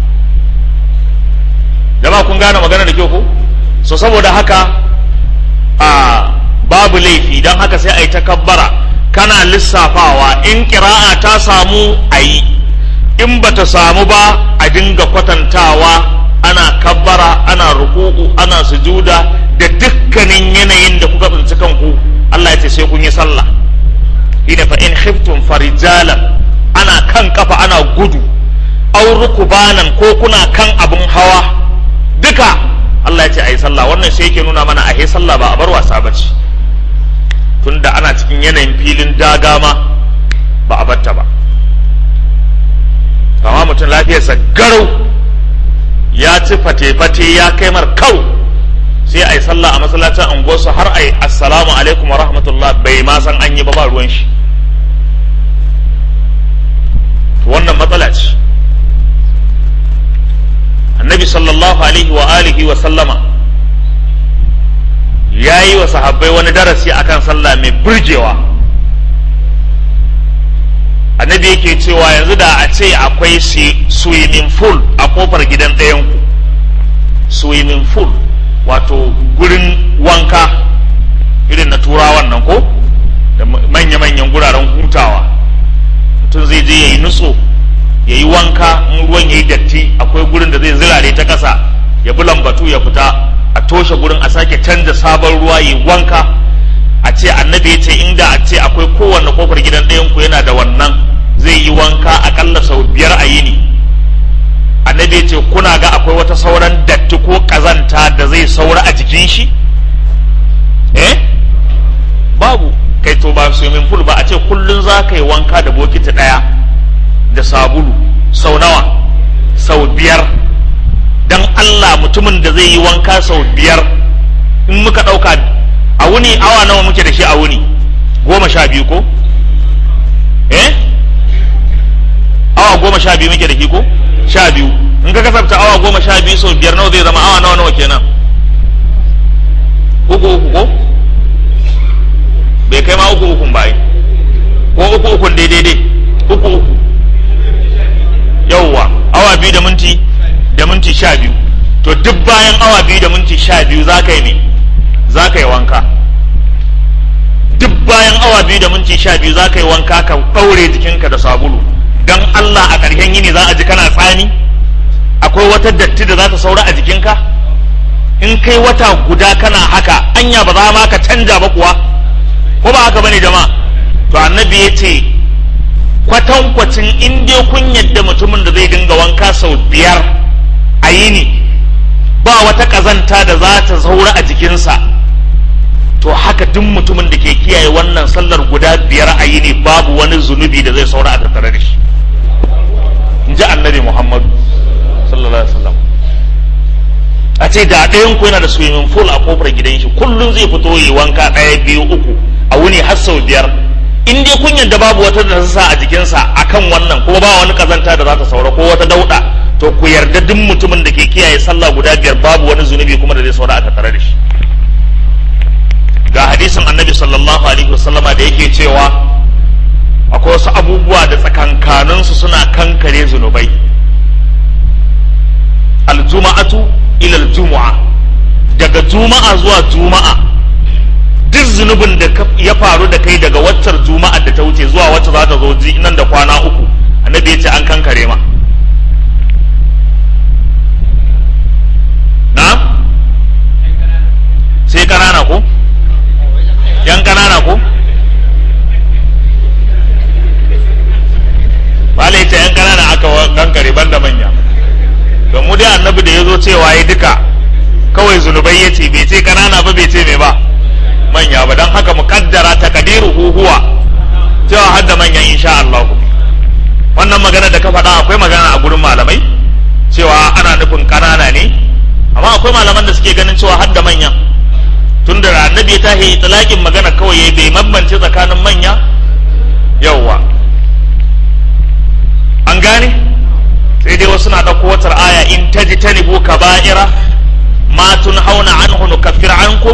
jama'a kun gane magana da kyau ko so saboda haka a babu laifi don haka sai a yi takabbara kana lissafawa in kira'a ta samu a yi in ba ta samu ba a dinga kwatantawa ana kabbara ana ruku'u ana sujuda da dukkanin yanayin da kuka tsinci kanku Allah ya ce sai kun yi sallah ina fa in khiftum farijalan ana kan kafa ana gudu aw rukubanan ko kuna kan abun hawa duka Allah ya ce ayi sallah wannan sai yake nuna mana a sallah ba a bar wasa bace tunda ana cikin yanayin filin daga ma ba a batta ba kama mutum lafiyarsa garau ya ci fate-fate ya kai mar kau sai a yi sallah a masallacin unguwarsu har a yi assalamu alaikum wa rahmatullah bai ma san an yi ba ba ruwan shi wannan matsala ce annabi sallallahu alaihi wa alihi wa sallama ya yi wa sahabbai wani darasi akan sallah mai burgewa annabi yake cewa yanzu da a ce akwai swimming pool a kofar gidan ɗayanku swimming pool wato gurin wanka irin na turawan nan ko da manya-manyan guraren hutawa mutum zai je ya yi nutso ya yi wanka in ruwan ya yi datti akwai gurin da zai zirare ta ƙasa ya bi lambatu ya fita a toshe gurin a sake canza sabon ruwa ya yi wanka a ce annabi ya ce inda a ce akwai kowanne kofar gidan ɗayan ku yana da wannan zai yi wanka akalla sau biyar a yini annabi ya ce kuna ga akwai wata sauran datti ko ƙazanta da zai saura a jikin shi eh babu kai to ba swimming pool ba a ce kullun za ka yi wanka da bokiti ɗaya da sabulu sau nawa sau biyar dan Allah mutumin da zai yi wanka sau biyar in muka ɗauka a wuni awa nawa muke da shi a wuni goma sha biyu ko eh awa goma sha biyu muke da shi ko sha biyu in ka kasafta awa goma sha biyu sau biyar nawa zai zama awa nawa nawa kenan uku uku ko bai kai ma uku ukun ba ko uku ukun daidai dai uku uku yauwa awa biyu da minti da minti sha biyu to duk bayan awa biyu da minti sha biyu za ka yi ne za ka yi wanka duk bayan awa biyu da minti sha biyu za ka yi wanka ka ɗaure jikinka da sabulu don Allah a ƙarshen yini za a ji kana tsani akwai wata datti da za ta saura a jikinka in kai wata guda kana haka anya ba za ma ka canja ba kuwa ko ba haka bane jama'a to annabi ya ce kwatankwacin in dai kun yadda mutumin da zai dinga wanka sau biyar a yini ba wata ƙazanta da za ta zaura a jikinsa to haka duk mutumin da ke kiyaye wannan sallar guda biyar a yini babu wani zunubi da zai saura a tattare da shi in ji annabi muhammadu sallallahu alaihi wasallam a ce da ɗayan ku yana da swimming pool a kofar gidan shi kullum zai fito yi wanka ɗaya biyu uku a wuni har sau biyar in dai kun yadda babu wata da sa a jikinsa akan wannan kuma ba wani kazanta da za ta saura ko wata dauɗa to ku yarda duk mutumin da ke kiyaye sallah guda biyar babu wani zunubi kuma da zai saura a tattare da shi ga hadisin annabi sallallahu alaihi wasallama da yake cewa akwai wasu abubuwa da tsakankaninsu suna kankare zunubai aljuma'atu ila aljumu'a daga juma'a zuwa juma'a duk zunubin da ya faru da kai daga waccar juma'a da ta wuce zuwa wacce za ta zo nan da kwana uku annabi ya ce an kankare ma na sai kanana ko yan kanana ko bala ita yan kanana aka kankare banda manya don mu dai annabi da ya zo cewa ya duka kawai zunubai ya ce bai ce kanana ba bai ce mai ba manya ba don haka mu kaddara takadiru huwa cewa har da manyan insha Allah wannan magana da ka faɗa akwai magana a gurin malamai cewa ana nufin kanana ne amma akwai malaman da suke ganin cewa har da manyan tun da annabi ta yi talakin magana kawai ya bai bambance tsakanin manya yauwa an gane sai dai wasu na ɗauko watar aya in taji tanibu kaba'ira ma tun hauna anhu nukaffir ankum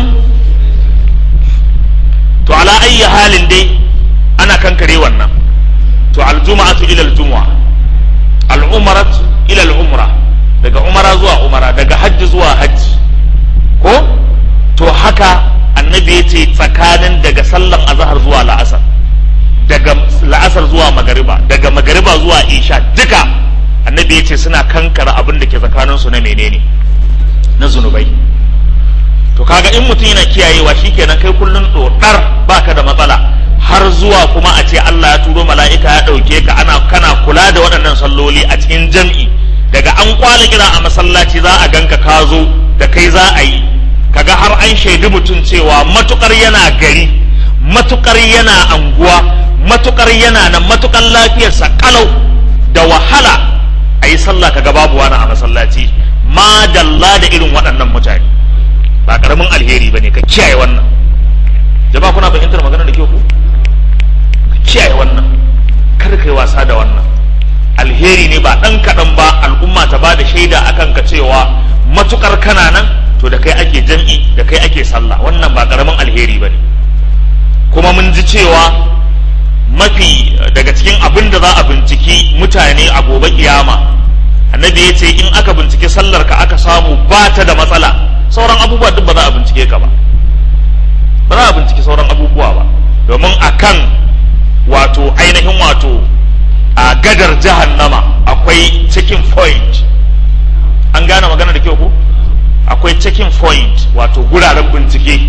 to ala ayyi halin dai ana kankare wannan to aljuma'atu ila aljumu'a al'umratu ila al'umra daga umara zuwa umara daga hajji zuwa hajji ko to haka annabi ya ce tsakanin daga sallan azahar zuwa la'asar daga la'asar zuwa magariba daga magariba zuwa isha duka annabi ya ce suna kankara abin da ke tsakanin su na menene na zunubai to kaga in mutum yana kiyayewa shikenan kai kullun dodar baka da matsala har zuwa kuma a ce Allah ya turo mala'ika ya dauke ka ana kana kula da waɗannan salloli a cikin jam'i daga an kwala kira a masallaci za a ganka ka zo da kai za a yi kaga har an shaidi mutum cewa matukar yana gari matukar yana anguwa matukar yana nan matukar lafiyarsa kalau da wahala a yi sallah kaga babu wani a masallaci ma dalla da irin waɗannan mutane ba karamin alheri ba ne ka kiyaye wannan jama'a kuna fahimtar magana da ke ku ka kiyaye wannan kar kai wasa da wannan alheri ne ba ɗan kaɗan ba al'umma ta ba da shaida akan ka cewa matukar kana nan to da kai ake jam'i da kai ake sallah wannan ba ƙaramin alheri ba ne kuma mun ji cewa mafi daga cikin abin da za a binciki mutane a gobe kiyama annabi ya ce in aka bincike sallar ka aka samu ba ta da matsala sauran abubuwa duk ba za a bincike ka ba ba za a bincike sauran abubuwa ba domin akan wato ainihin wato a gadar jahannama akwai checking point an gane magana da kyau ko akwai checking point wato guraren bincike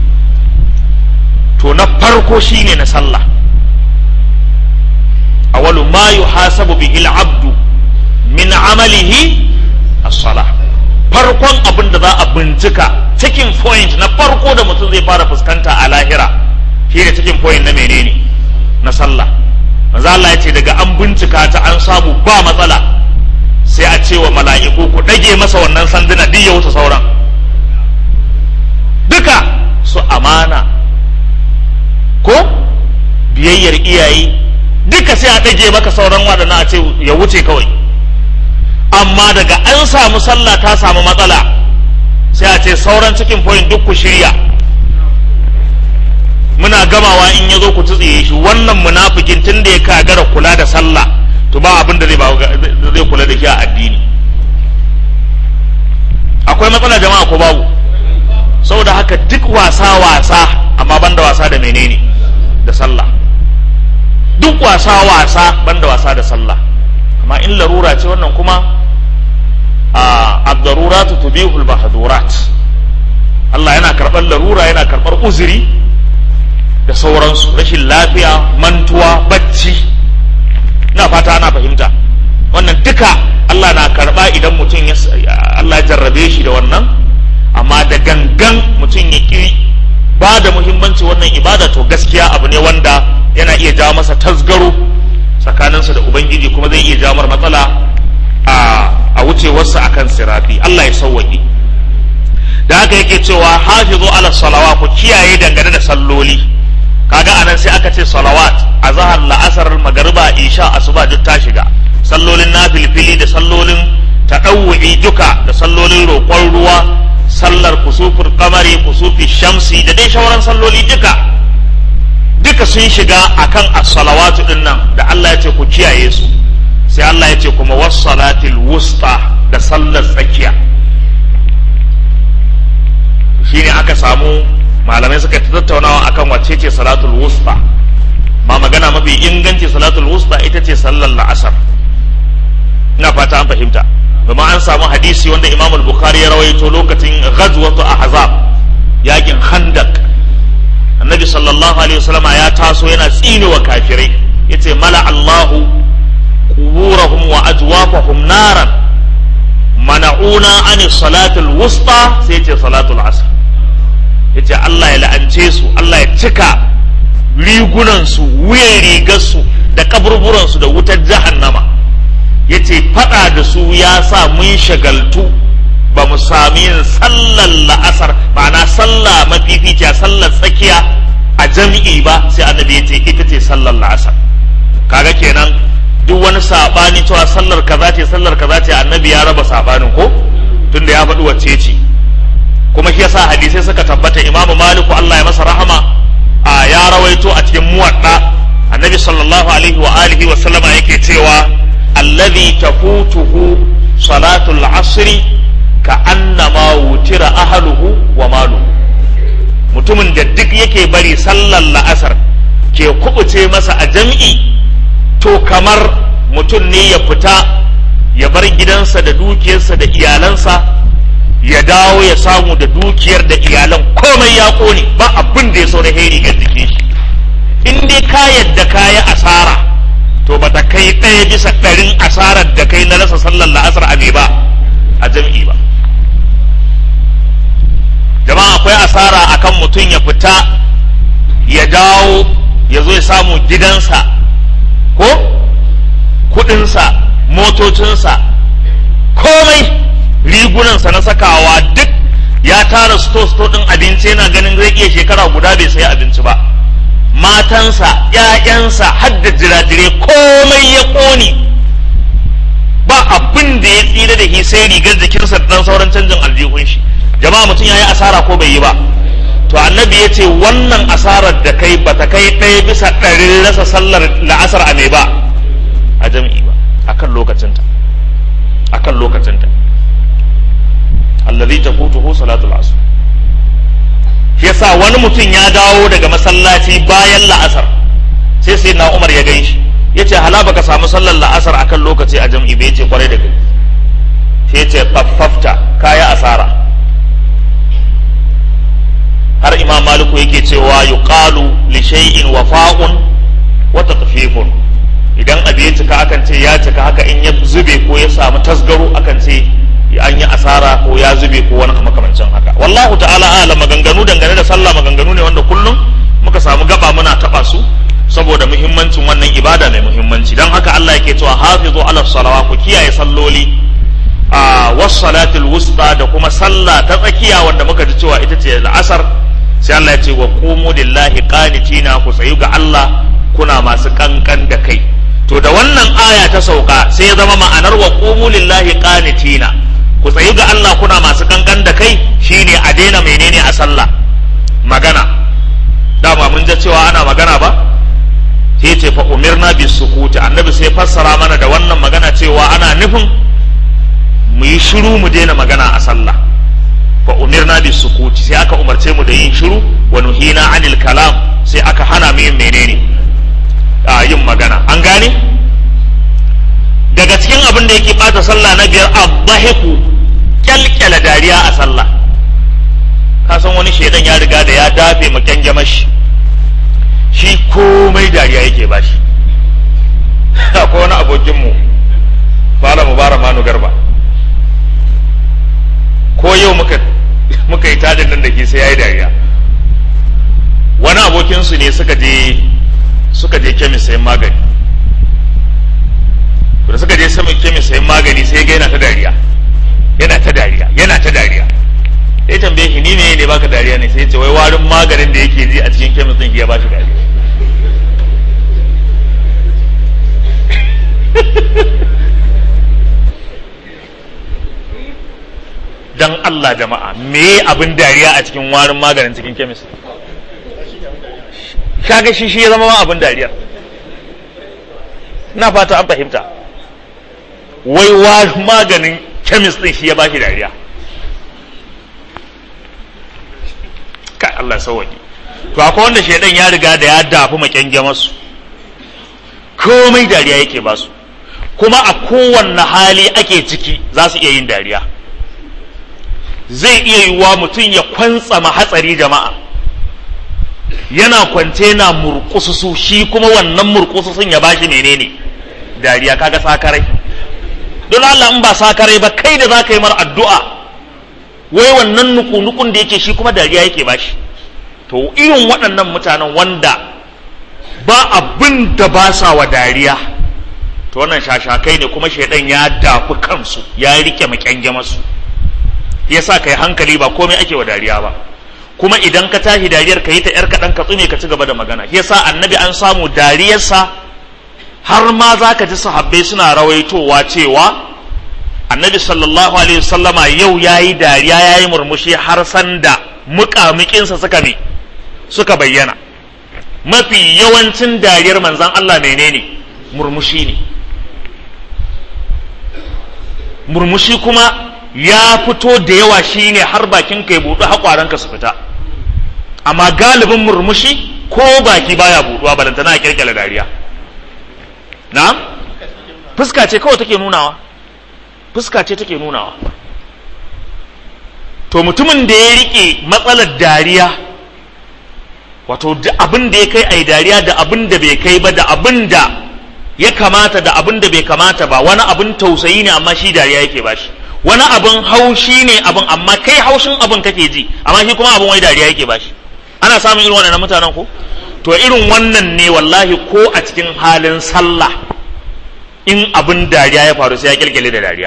to na farko shine na sallah awalu ma yuhasabu bihi al-abdu min amalihi as-salah farkon abin da za a bincika checking point na farko da mutum zai fara fuskanta a lahira shine checking point na menene na sallah manzo Allah ya ce daga an bincika ta an samu ba matsala sai a ce wa mala'iku ku dage masa wannan sanduna duk ya wuce sauran duka su amana ko biyayyar iyaye duka sai a ɗage maka sauran waɗannan a ce ya wuce kawai amma daga an samu sallah ta samu matsala sai a ce sauran cikin point duk ku shirya muna gamawa in ya zo ku tsiye shi wannan munafikin tun da ya kagara kula da sallah to ba abin da zai kula da shi a addini akwai matsala jama'a ko babu saboda haka duk wasa wasa amma banda wasa da menene da sallah duk wasa wasa banda wasa da sallah amma in larura ce wannan kuma a abdaruratu tubihul mahdurat Allah yana karɓar larura yana karɓar uzuri da sauransu rashin lafiya mantuwa bacci na fata ana fahimta wannan duka Allah na karɓa idan mutum ya Allah ya jarrabe shi da wannan amma da gangan mutum ya ƙi ba da muhimmanci wannan ibada to gaskiya abu ne wanda yana iya jawo masa tasgaro tsakaninsa da ubangiji kuma zai iya jawo matsala a wucewarsa akan sirafi Allah ya sauwaƙe da haka yake cewa hafizu ala salawa ku kiyaye dangane da salloli kaga anan sai aka ce salawat a zahar la'asar magariba isha asuba duk ta shiga sallolin nafilfili da sallolin taɗawu'i duka da sallolin roƙon ruwa sallar kusufur kamari kusufi shamsi da dai shauran salloli duka duka sun shiga akan as-salawatu din nan da Allah ya ce ku kiyaye su sai Allah ya ce kuma was-salatil wusta da sallar tsakiya shine aka samu malamai suka tattaunawa akan wacce ce salatul wusta ma magana mafi inganci salatul wusta ita ce sallar la'asar ina fata an fahimta domin an samu hadisi wanda imam bukhari ya rawaito lokacin ghazwatu ahzab yakin khandak annabi sallallahu alaihi wasallama ya taso yana tsine wa kafirai yace mala allahu quburahum wa ajwafahum naran mana'una an salatul wusta sai yace salatul asr yace Allah ya la'ance su Allah ya cika rigunan su wuyan rigar su da kaburburan su da wutar jahannama yace fada da su ya sa mun shagaltu ba mu sami yin sallar la'asar ma'ana sallah mafificiya sallar tsakiya a jami'i ba sai annabi yace ita ce sallar la'asar kaga kenan duk wani sabani cewa sallar kaza ce sallar kaza ce annabi ya raba sabanin ko tunda ya faɗi wacce ce kuma shi yasa hadisai suka tabbata imamu maliku Allah ya masa rahama a ya rawaito a cikin muwadda annabi sallallahu alaihi wa alihi wa sallama yake cewa alladhi tafutuhu salatul asri ka annama wutira ahluhu wa maluhu mutumin da duk yake bari sallar la'asar ke kubuce masa a jam'i to kamar mutum ne ya fita ya bar gidansa da dukiyarsa da iyalansa ya dawo ya samu da dukiyar da iyalan komai ya kone ba abin da ya so da heri ga jikin shi in dai ka yadda ka yi asara to ba ta kai ɗaya bisa ɗarin asarar da kai na rasa sallar la'asar a me ba a jam'i ba jama'a akwai asara akan mutum ya fita ya dawo ya zo ya samu gidansa ko kudinsa motocinsa komai rigunansa na sakawa duk ya tara sto-sto ɗin abinci yana ganin zai iya shekara guda bai sayi abinci ba matansa ‘ya'yansa har da jirajire komai ya ƙone abin da ya tsira da shi sai rigar jikinsa da dan sauran canjin aljihun shi jama'a mutum ya yi asara ko bai yi ba to annabi ya ce wannan asarar da kai ba ta kai ɗaya bisa ɗarin rasa sallar la'asar a mai ba a jam'i ba akan lokacinta akan lokacinta allazi tafutuhu salatul asr shi yasa wani mutum ya dawo daga masallaci bayan la'asar sai sai na umar ya gan shi ya ce hala baka samu sallar la'asar akan lokaci a jam'i bai ce kwarai da kai sai ya ce faffafta kaya asara har imam maliku yake cewa yuqalu li shay'in wafa'un wa tatfifun idan abu ya cika akan ce ya cika haka in ya zube ko ya samu tasgaro akan ce an yi asara ko ya zube ko wani makamancin haka wallahu ta'ala ala maganganu dangane da sallah maganganu ne wanda kullum muka samu gaba muna taba su saboda muhimmancin wannan ibada mai muhimmanci dan haka Allah yake cewa hafizu ala salawa ku kiyaye salloli a was salatul wusta da kuma sallah ta tsakiya wanda muka ji cewa ita ce al'asar sai Allah ya ce wa qumu lillahi qanitina ku tsayu ga Allah kuna masu kankan da kai to da wannan aya ta sauka sai ya zama ma'anar wa qumu lillahi qanitina ku tsayu ga Allah kuna masu kankan da kai shine a daina menene a sallah magana dama mun ji cewa ana magana ba sai ce fa umirna bis sukuti annabi sai fassara mana da wannan magana cewa ana nufin mu yi shiru mu daina magana a sallah fa umirna bis sukuti sai aka umarce mu da yin shiru wa nuhina anil kalam sai aka hana mu yin menene a yin magana an gane daga cikin abin da yake bata sallah na biyar abdahiku kyalkyala dariya a sallah ka san wani shaidan ya riga da ya dafe mu kyangyamashi shi komai dariya yake bashi akwai wani abokinmu fara mubara manu garba ko yau muka muka yi tadin nan da ke sai ya yi dariya wani abokinsu ne suka je suka je kemis sayan magani da suka je saman kemis sayan magani sai ga yana ta dariya yana ta dariya yana ta dariya sai tambaye shi ni ne ne baka dariya ne sai ce wai warin maganin da yake ji a cikin kemis din ya bashi dariya dan Allah jama'a me abin dariya a cikin warin maganin cikin kemis kaga shi shi ya zama ma abin dariyar na fata an fahimta wai warin maganin kemis din shi ya bashi dariya kai Allah sauwaƙi to akwai wanda shaidan ya riga da ya dafi makyange masu komai dariya yake basu kuma a kowanne hali ake ciki za su iya yin dariya zai iya yiwuwa mutum ya kwantsama hatsari jama'a yana kwance na murkususu shi kuma wannan murkususun ya bashi menene dariya kaga sakarai don Allah in ba sakarai ba kai da za ka yi mar addu'a wai wannan nuku-nukun da yake shi kuma dariya yake bashi to irin waɗannan mutanen wanda ba abin da ba sa wa dariya to wannan shashakai ne kuma shaidan ya dafi kansu ya rike makyange masu yasa kai hankali ba komai ake wa dariya ba kuma idan ka tashi dariyar ka yi ta yar kaɗan ka tsume ka ci gaba da magana yasa annabi an samu dariyarsa har ma za ka ji sahabbai suna rawaitowa cewa annabi sallallahu alaihi wasallama yau ya yi dariya ya yi murmushi har sanda muƙamuƙinsa suka ne suka bayyana mafi yawancin dariyar manzan Allah menene murmushi ne murmushi kuma ya fito da yawa shine har bakin kai buɗu haƙwaranka su fita amma galibin murmushi ko baki baya buɗuwa balantana a kirkira dariya na fuska ce kawai take nunawa fuska ce take nunawa to mutumin da ya rike matsalar dariya wato abin da ya kai a dariya da abin da bai kai ba da abin da ya kamata da abin da bai kamata ba wani abin tausayi ne amma shi dariya yake bashi wani abin haushi ne abin amma kai haushin abin kake ji amma shi kuma abin wai dariya yake bashi ana samun irin wannan mutanen ko to irin wannan ne wallahi ko a cikin halin sallah in abin dariya ya faru sai ya kirkire da dariya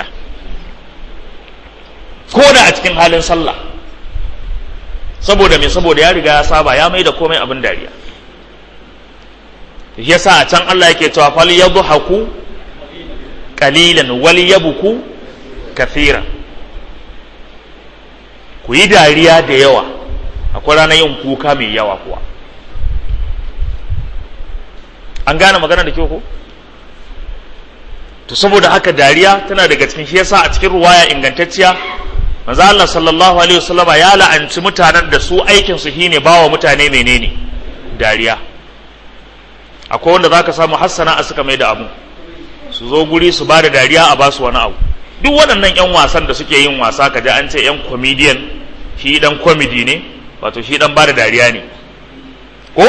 ko da a cikin halin sallah saboda me saboda ya riga ya saba ya mai da komai abin dariya yasa a can Allah yake cewa fal yadhaku qalilan wal yabku kathira ku yi dariya da yawa akwai ranar yin kuka mai yawa kuwa an gane magana da kyau ko to saboda haka dariya tana daga cikin shi yasa a cikin ruwaya ingantacciya manzo Allah sallallahu alaihi wasallama ya la'anci mutanen da su aikin su shine bawa mutane menene dariya akwai wanda zaka samu hassana a suka mai da abu su zo guri su bada dariya a basu wani abu duk waɗannan yan wasan da suke yin wasa kaje an ce yan comedian shi dan comedy ne wato shi dan bada dariya ne ko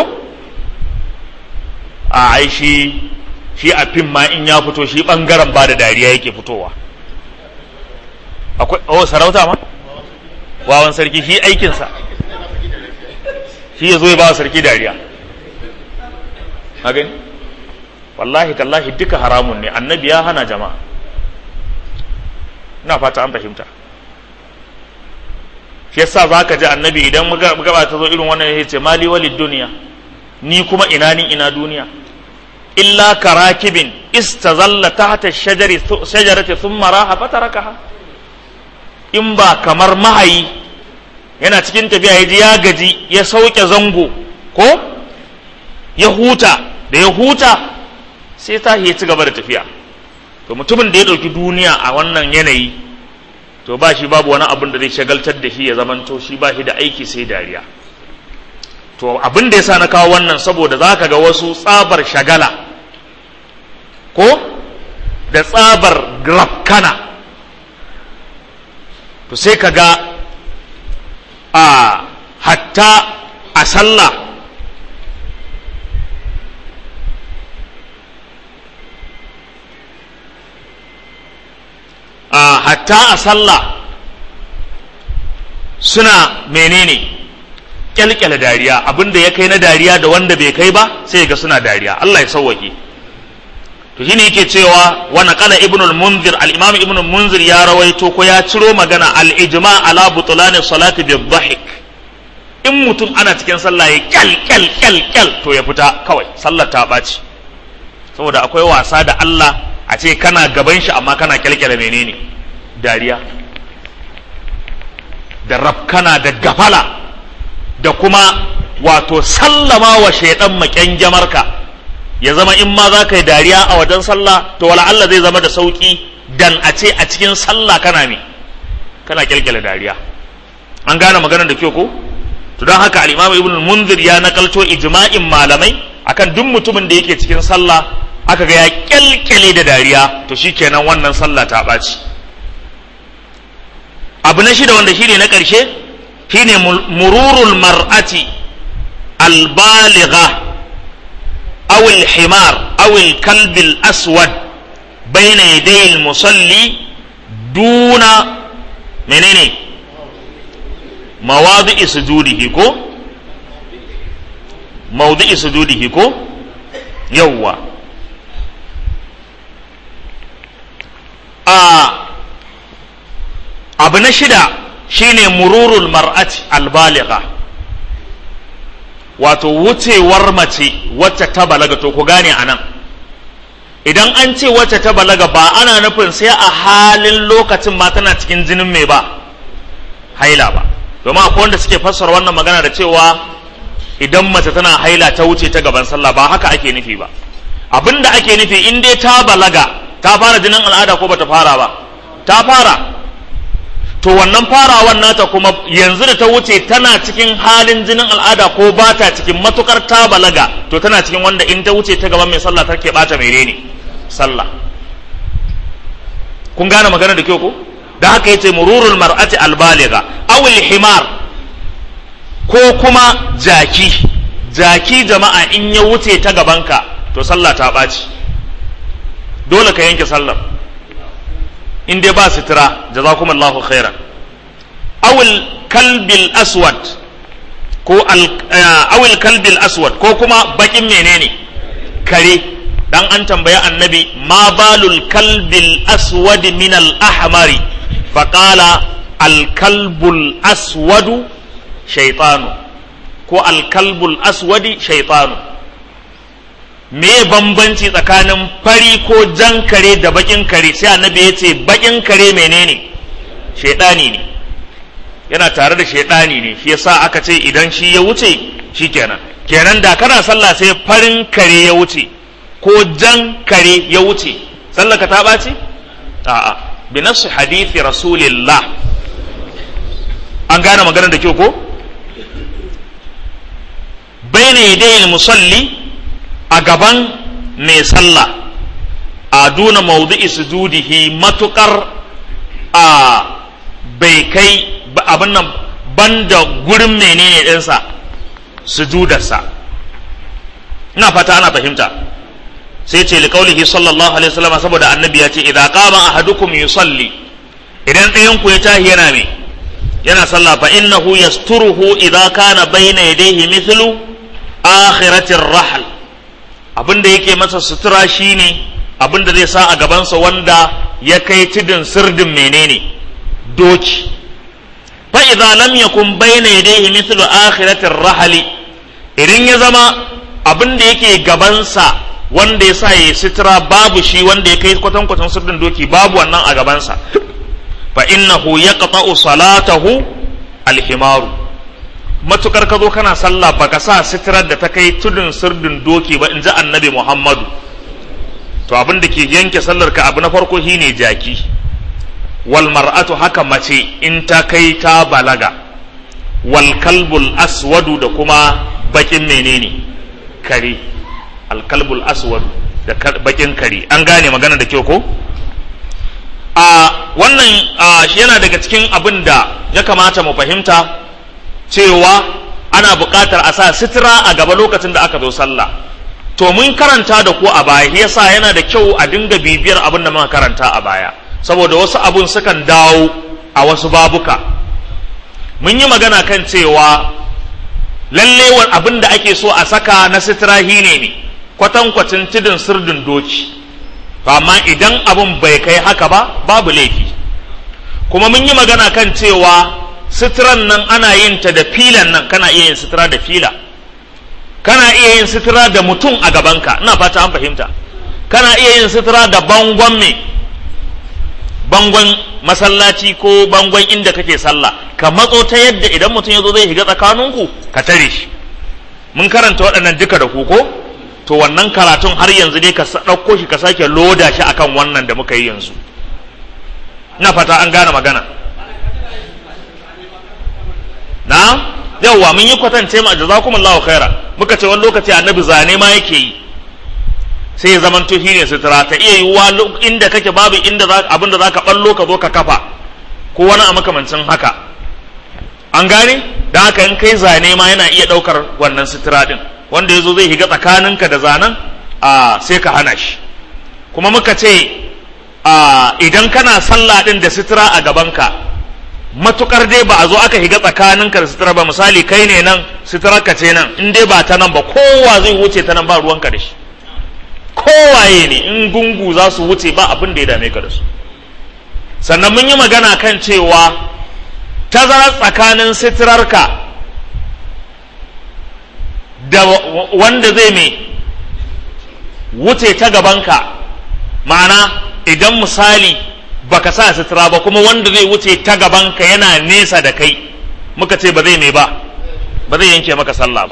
a ai shi shi a fim ma in ya fito shi bangaren bada dariya yake fitowa akwai oh sarauta ma wawan sarki shi aikinsa shi ya zo ya ba wa sarki dariya a gani wallahi tallahi duka haramun ne annabi ya hana jama'a ina fata an fahimta shi yasa za ka ji annabi idan gaba ta zo irin wannan ya ce mali walid duniya ni kuma ina ni ina duniya illa karakibin istazalla tahta shajari shajarati thumma raha fatarakaha in ba kamar mahayi yana cikin tafiya ya ji ya gaji ya sauke zango ko ya huta da ya huta sai ta ya ci gaba da tafiya to mutumin da ya ɗauki duniya a wannan yanayi to ba shi babu wani abin da zai shagaltar da shi ya zamanto shi ba shi da aiki sai dariya to abin da ya sa na kawo wannan saboda za ka ga wasu tsabar shagala ko da tsabar grafkana to sai ka ga a hatta a sallah a hatta a sallah suna menene kyalkyala dariya abinda ya kai na dariya da wanda bai kai ba sai ga suna dariya Allah ya sauwake to shine yake cewa wa naqala ibn al-munzir al-imam ibn al-munzir ya rawaito ko ya ciro magana al-ijma ala butlan salati bi dhahik in mutum ana cikin sallah ya kyal kyal kyal kyal to ya fita kawai sallar ta baci saboda akwai wasa da Allah a ce kana gaban shi amma kana kyalkyala menene dariya da rafkana da gafala da kuma wato sallama wa shaidan makyanjamarka ya zama in ma za ka yi dariya a wajen sallah to wala Allah zai zama da sauki dan a ce a cikin sallah kana me kana kyalkyala dariya an gane maganar da kyau ko to don haka al-Imam Ibn Munzir ya nakalto ijma'in malamai akan duk mutumin da yake cikin sallah aka ga ya kyalkyale da dariya to shikenan wannan sallah ta ɓaci abu na shida wanda shine na ƙarshe shine mururul mar'ati albaligha aw alhimar aw alkalb alaswad bayna yaday almusalli duna menene mawadi'i sujudihi ko mawdi'i sujudihi ko yawwa a abu na shida shine mururul mar'ati albaligha wato wucewar mace wacce ta balaga to ku gane anan idan an ce wacce ta balaga ba ana nufin sai a halin lokacin ma tana cikin jinin mai ba haila ba domin akwai wanda suke fassara wannan magana da cewa idan mace tana haila ta wuce ta gaban sallah ba haka ake nufi ba abinda ake nufi in dai ta balaga ta fara jinin al'ada ko bata fara ba ta fara to wannan farawan nata kuma yanzu da ta wuce tana cikin halin jinin al'ada ko ba ta cikin matukar ta balaga to tana cikin wanda in ta wuce ta gaban mai sallah take bata menene sallah kun gane magana da kyau ko da haka yace mururul mar'ati albaliga aw himar ko kuma jaki jaki jama'a in ya wuce ta gabanka to sallah ta ɓaci dole ka yanke sallar in dai ba sutura jazakumullahu khairan awil kalbil aswad ko awil kalbil aswad ko kuma bakin menene kare dan an tambaya annabi ma balul kalbil aswad min al ahmari faqala al kalbul aswadu shaytanu ko al kalbul aswadi shaytanu me bambanci tsakanin fari ko jan kare da bakin kare sai annabi ya ce bakin kare menene shaidani ne yana tare da shaidani ne shi yasa aka ce idan shi ya wuce shi kenan kenan da kana sallah sai farin kare ya wuce ko jan kare ya wuce sallaka ta ɓaci a'a bi nasu hadithi rasulillah an gane maganar da kyau ko bayna yadayil musalli a gaban mai sallah a duna maudu'i sujudihi matukar a bai kai abin nan banda gurin menene ɗinsa sujudarsa ina fata ana fahimta sai ce li kaulihi sallallahu alaihi wasallam saboda annabi ya ce idza qama ahadukum yusalli idan ɗayan ku ya tahi yana me yana sallah fa innahu yasturuhu idza kana bayna yadayhi mithlu akhiratir rahl abin da yake masa sutura shine abin da zai sa a gabansa wanda ya kai tudun sirdin menene doki fa idza lam yakun bayna yadayhi mithlu akhiratir rahli idan ya zama abin da yake gabansa wanda ya sa ya sutura babu shi wanda ya kai kwatan kwatan sirdin doki babu wannan a gabansa fa innahu yaqta'u salatahu alhimaru matukar ka zo kana sallah baka sa sitirar da ta kai tudun sirdin doki ba in ji annabi muhammadu to abin da ke yanke sallar ka abu na farko shine jaki wal mar'atu haka mace in ta kai ta balaga wal kalbul aswadu da kuma bakin menene kare al kalbul aswadu da bakin kare an gane magana da kyau ko a wannan shi yana daga cikin abin da ya kamata mu fahimta cewa ana buƙatar a sa sitira a gaba lokacin da aka zo sallah to mun karanta da ku a baya yasa yana da kyau a dinga bibiyar abin da muka karanta a baya saboda wasu abun sukan dawo a wasu babuka mun yi magana kan cewa lalle abin da ake so a saka na sitira ne ne kwatankwacin tudun sirdin doki amma idan abin bai kai haka ba babu laifi kuma mun yi magana kan cewa sitiran nan ana yin ta da filan nan kana iya yin sitira da fila kana iya yin sitira da mutum a gabanka ina fata an fahimta kana iya yin sitira da bangon me bangon masallaci ko bangon inda kake sallah ka matso ta yadda idan mutum ya zo zai shiga tsakaninku ka tare shi mun karanta waɗannan duka da ku ko to wannan karatun har yanzu dai ka ɗauko shi ka sake loda shi akan wannan da muka yi yanzu ina fata an gane magana na yawwa mun yi kwatance ma jazakumullahu khaira muka ce wani lokaci annabi zane ma yake yi sai ya zamanto shi ne sutura ta iya yiwuwa inda kake babu inda abin da zaka ballo ka zo ka kafa ko wani a makamancin haka an gane da haka in kai zane ma yana iya daukar wannan sutura din wanda ya zo zai higa tsakaninka da zanen a sai ka hana shi kuma muka ce idan kana sallah din da sutura a gabanka matukar dai ba a zo aka higa tsakaninka da sutura ba misali kai ne nan sutura ka ce nan in dai ba ta nan ba kowa zai wuce ta nan ba ruwanka da shi kowaye ne in gungu za su wuce ba abin da ya dame ka da su sannan mun yi magana kan cewa tazarar tsakanin suturarka da wanda zai mai wuce ta gabanka ma'ana idan misali baka sa sutura ba kuma wanda zai wuce ta gabanka yana nesa da kai muka ce ba zai mai ba ba zai yanke maka sallah ba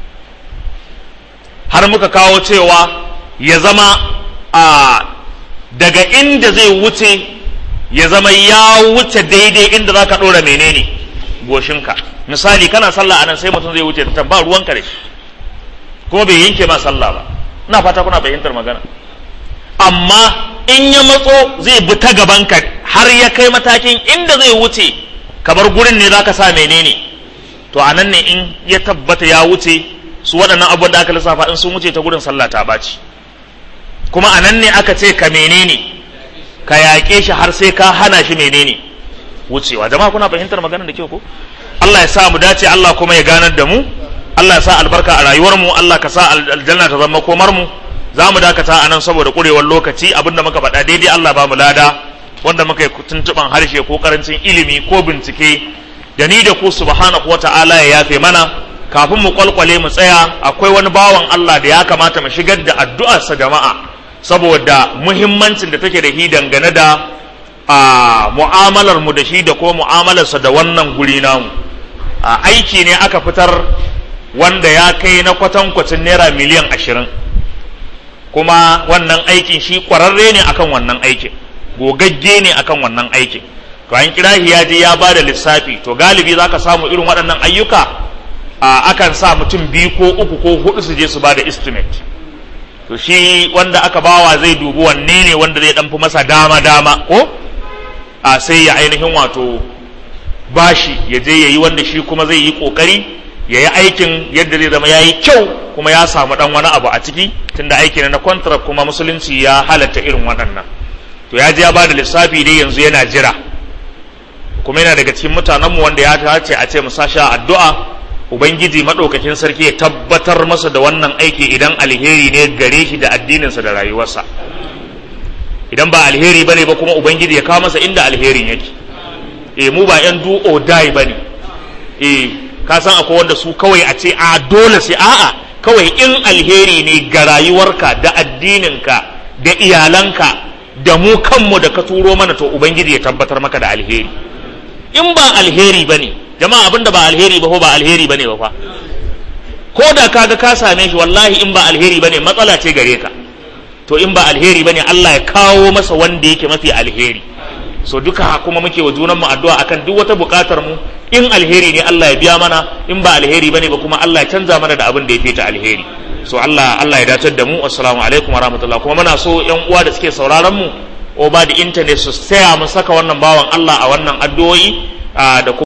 har muka kawo cewa ya zama a daga inda zai wuce ya zama ya wuce daidai inda za ka ɗora menene goshinka misali kana sallah anan sai mutum zai wuce ta ba ruwanka da shi kuma bai yanke ma sallah ba ina fata kuna fahimtar magana amma in ya matso zai bi ta gabanka har ya kai matakin inda zai wuce kamar gurin ne za ka sa menene to a nan ne in ya tabbata ya wuce su waɗannan abubuwan da aka lissafa in sun wuce ta gurin sallah ta ɓaci kuma a nan ne aka ce ka menene ka yaƙe shi har sai ka hana shi menene wucewa jama'a kuna fahimtar magana da kyau ko Allah ya sa mu dace Allah kuma ya ganar da mu Allah ya sa albarka a rayuwar mu Allah ka sa aljanna ta zama komar mu za mu dakata a nan saboda kurewar lokaci abinda muka faɗa daidai Allah ba mu lada wanda muka yi tuntuɓan harshe ko karancin ilimi ko bincike da ni da ku subhanahu wata'ala ya yafe mana kafin mu kwalkwale mu tsaya akwai wani bawan Allah da ya kamata mu shigar da addu'arsa jama'a saboda muhimmancin da take da shi dangane da a mu'amalar mu da shi da kuma mu'amalarsa da wannan guri namu a aiki ne aka fitar wanda ya kai na kwatankwacin naira miliyan ashirin kuma wannan aikin shi kwararre ne akan wannan aikin gogagge ne akan wannan aikin to an kira shi ya je ya ba da lissafi to galibi za ka samu irin waɗannan ayyuka a akan sa mutum biyu ko uku ko hudu su je su ba da estimate to shi wanda aka bawa zai dubi wanne ne wanda zai ɗan fi masa dama dama ko a sai ya ainihin wato bashi ya je ya yi wanda shi kuma zai yi ƙoƙari ya yi aikin yadda zai zama ya yi kyau kuma ya samu ɗan wani abu a ciki tunda aiki na contract kuma musulunci ya halatta irin waɗannan to ya je ya ba da lissafi dai yanzu yana jira kuma yana daga cikin mutanenmu wanda ya dace a ce mu sashi addu'a ubangiji maɗaukakin sarki ya tabbatar masa da wannan aiki idan alheri ne gare shi da addininsa da rayuwarsa idan ba alheri bane ba kuma ubangiji ya kawo masa inda alherin yake eh mu ba yan do or die bane eh ka san akwai wanda su kawai a ce a dole sai a'a kawai in alheri ne ga rayuwarka da addininka da iyalanka da mu kanmu da ka turo mana to ubangiji ya tabbatar maka da alheri in ba alheri bane jama'a abinda ba alheri ba ko ba alheri bane ba fa ko da kaga ka same shi wallahi in ba alheri bane matsala ce gare ka to in ba alheri bane Allah ya kawo masa wanda yake mafi alheri so duka kuma muke wa junanmu addu'a akan duk wata buƙatar mu in alheri ne Allah ya biya mana in ba alheri bane ba kuma Allah ya canza mana da abin da ya fita alheri so Allah Allah ya dace da mu assalamu alaikum wa rahmatullah kuma muna so yan uwa da suke sauraron mu o ba da internet su tsaya mu saka wannan bawan Allah a wannan addu'o'i da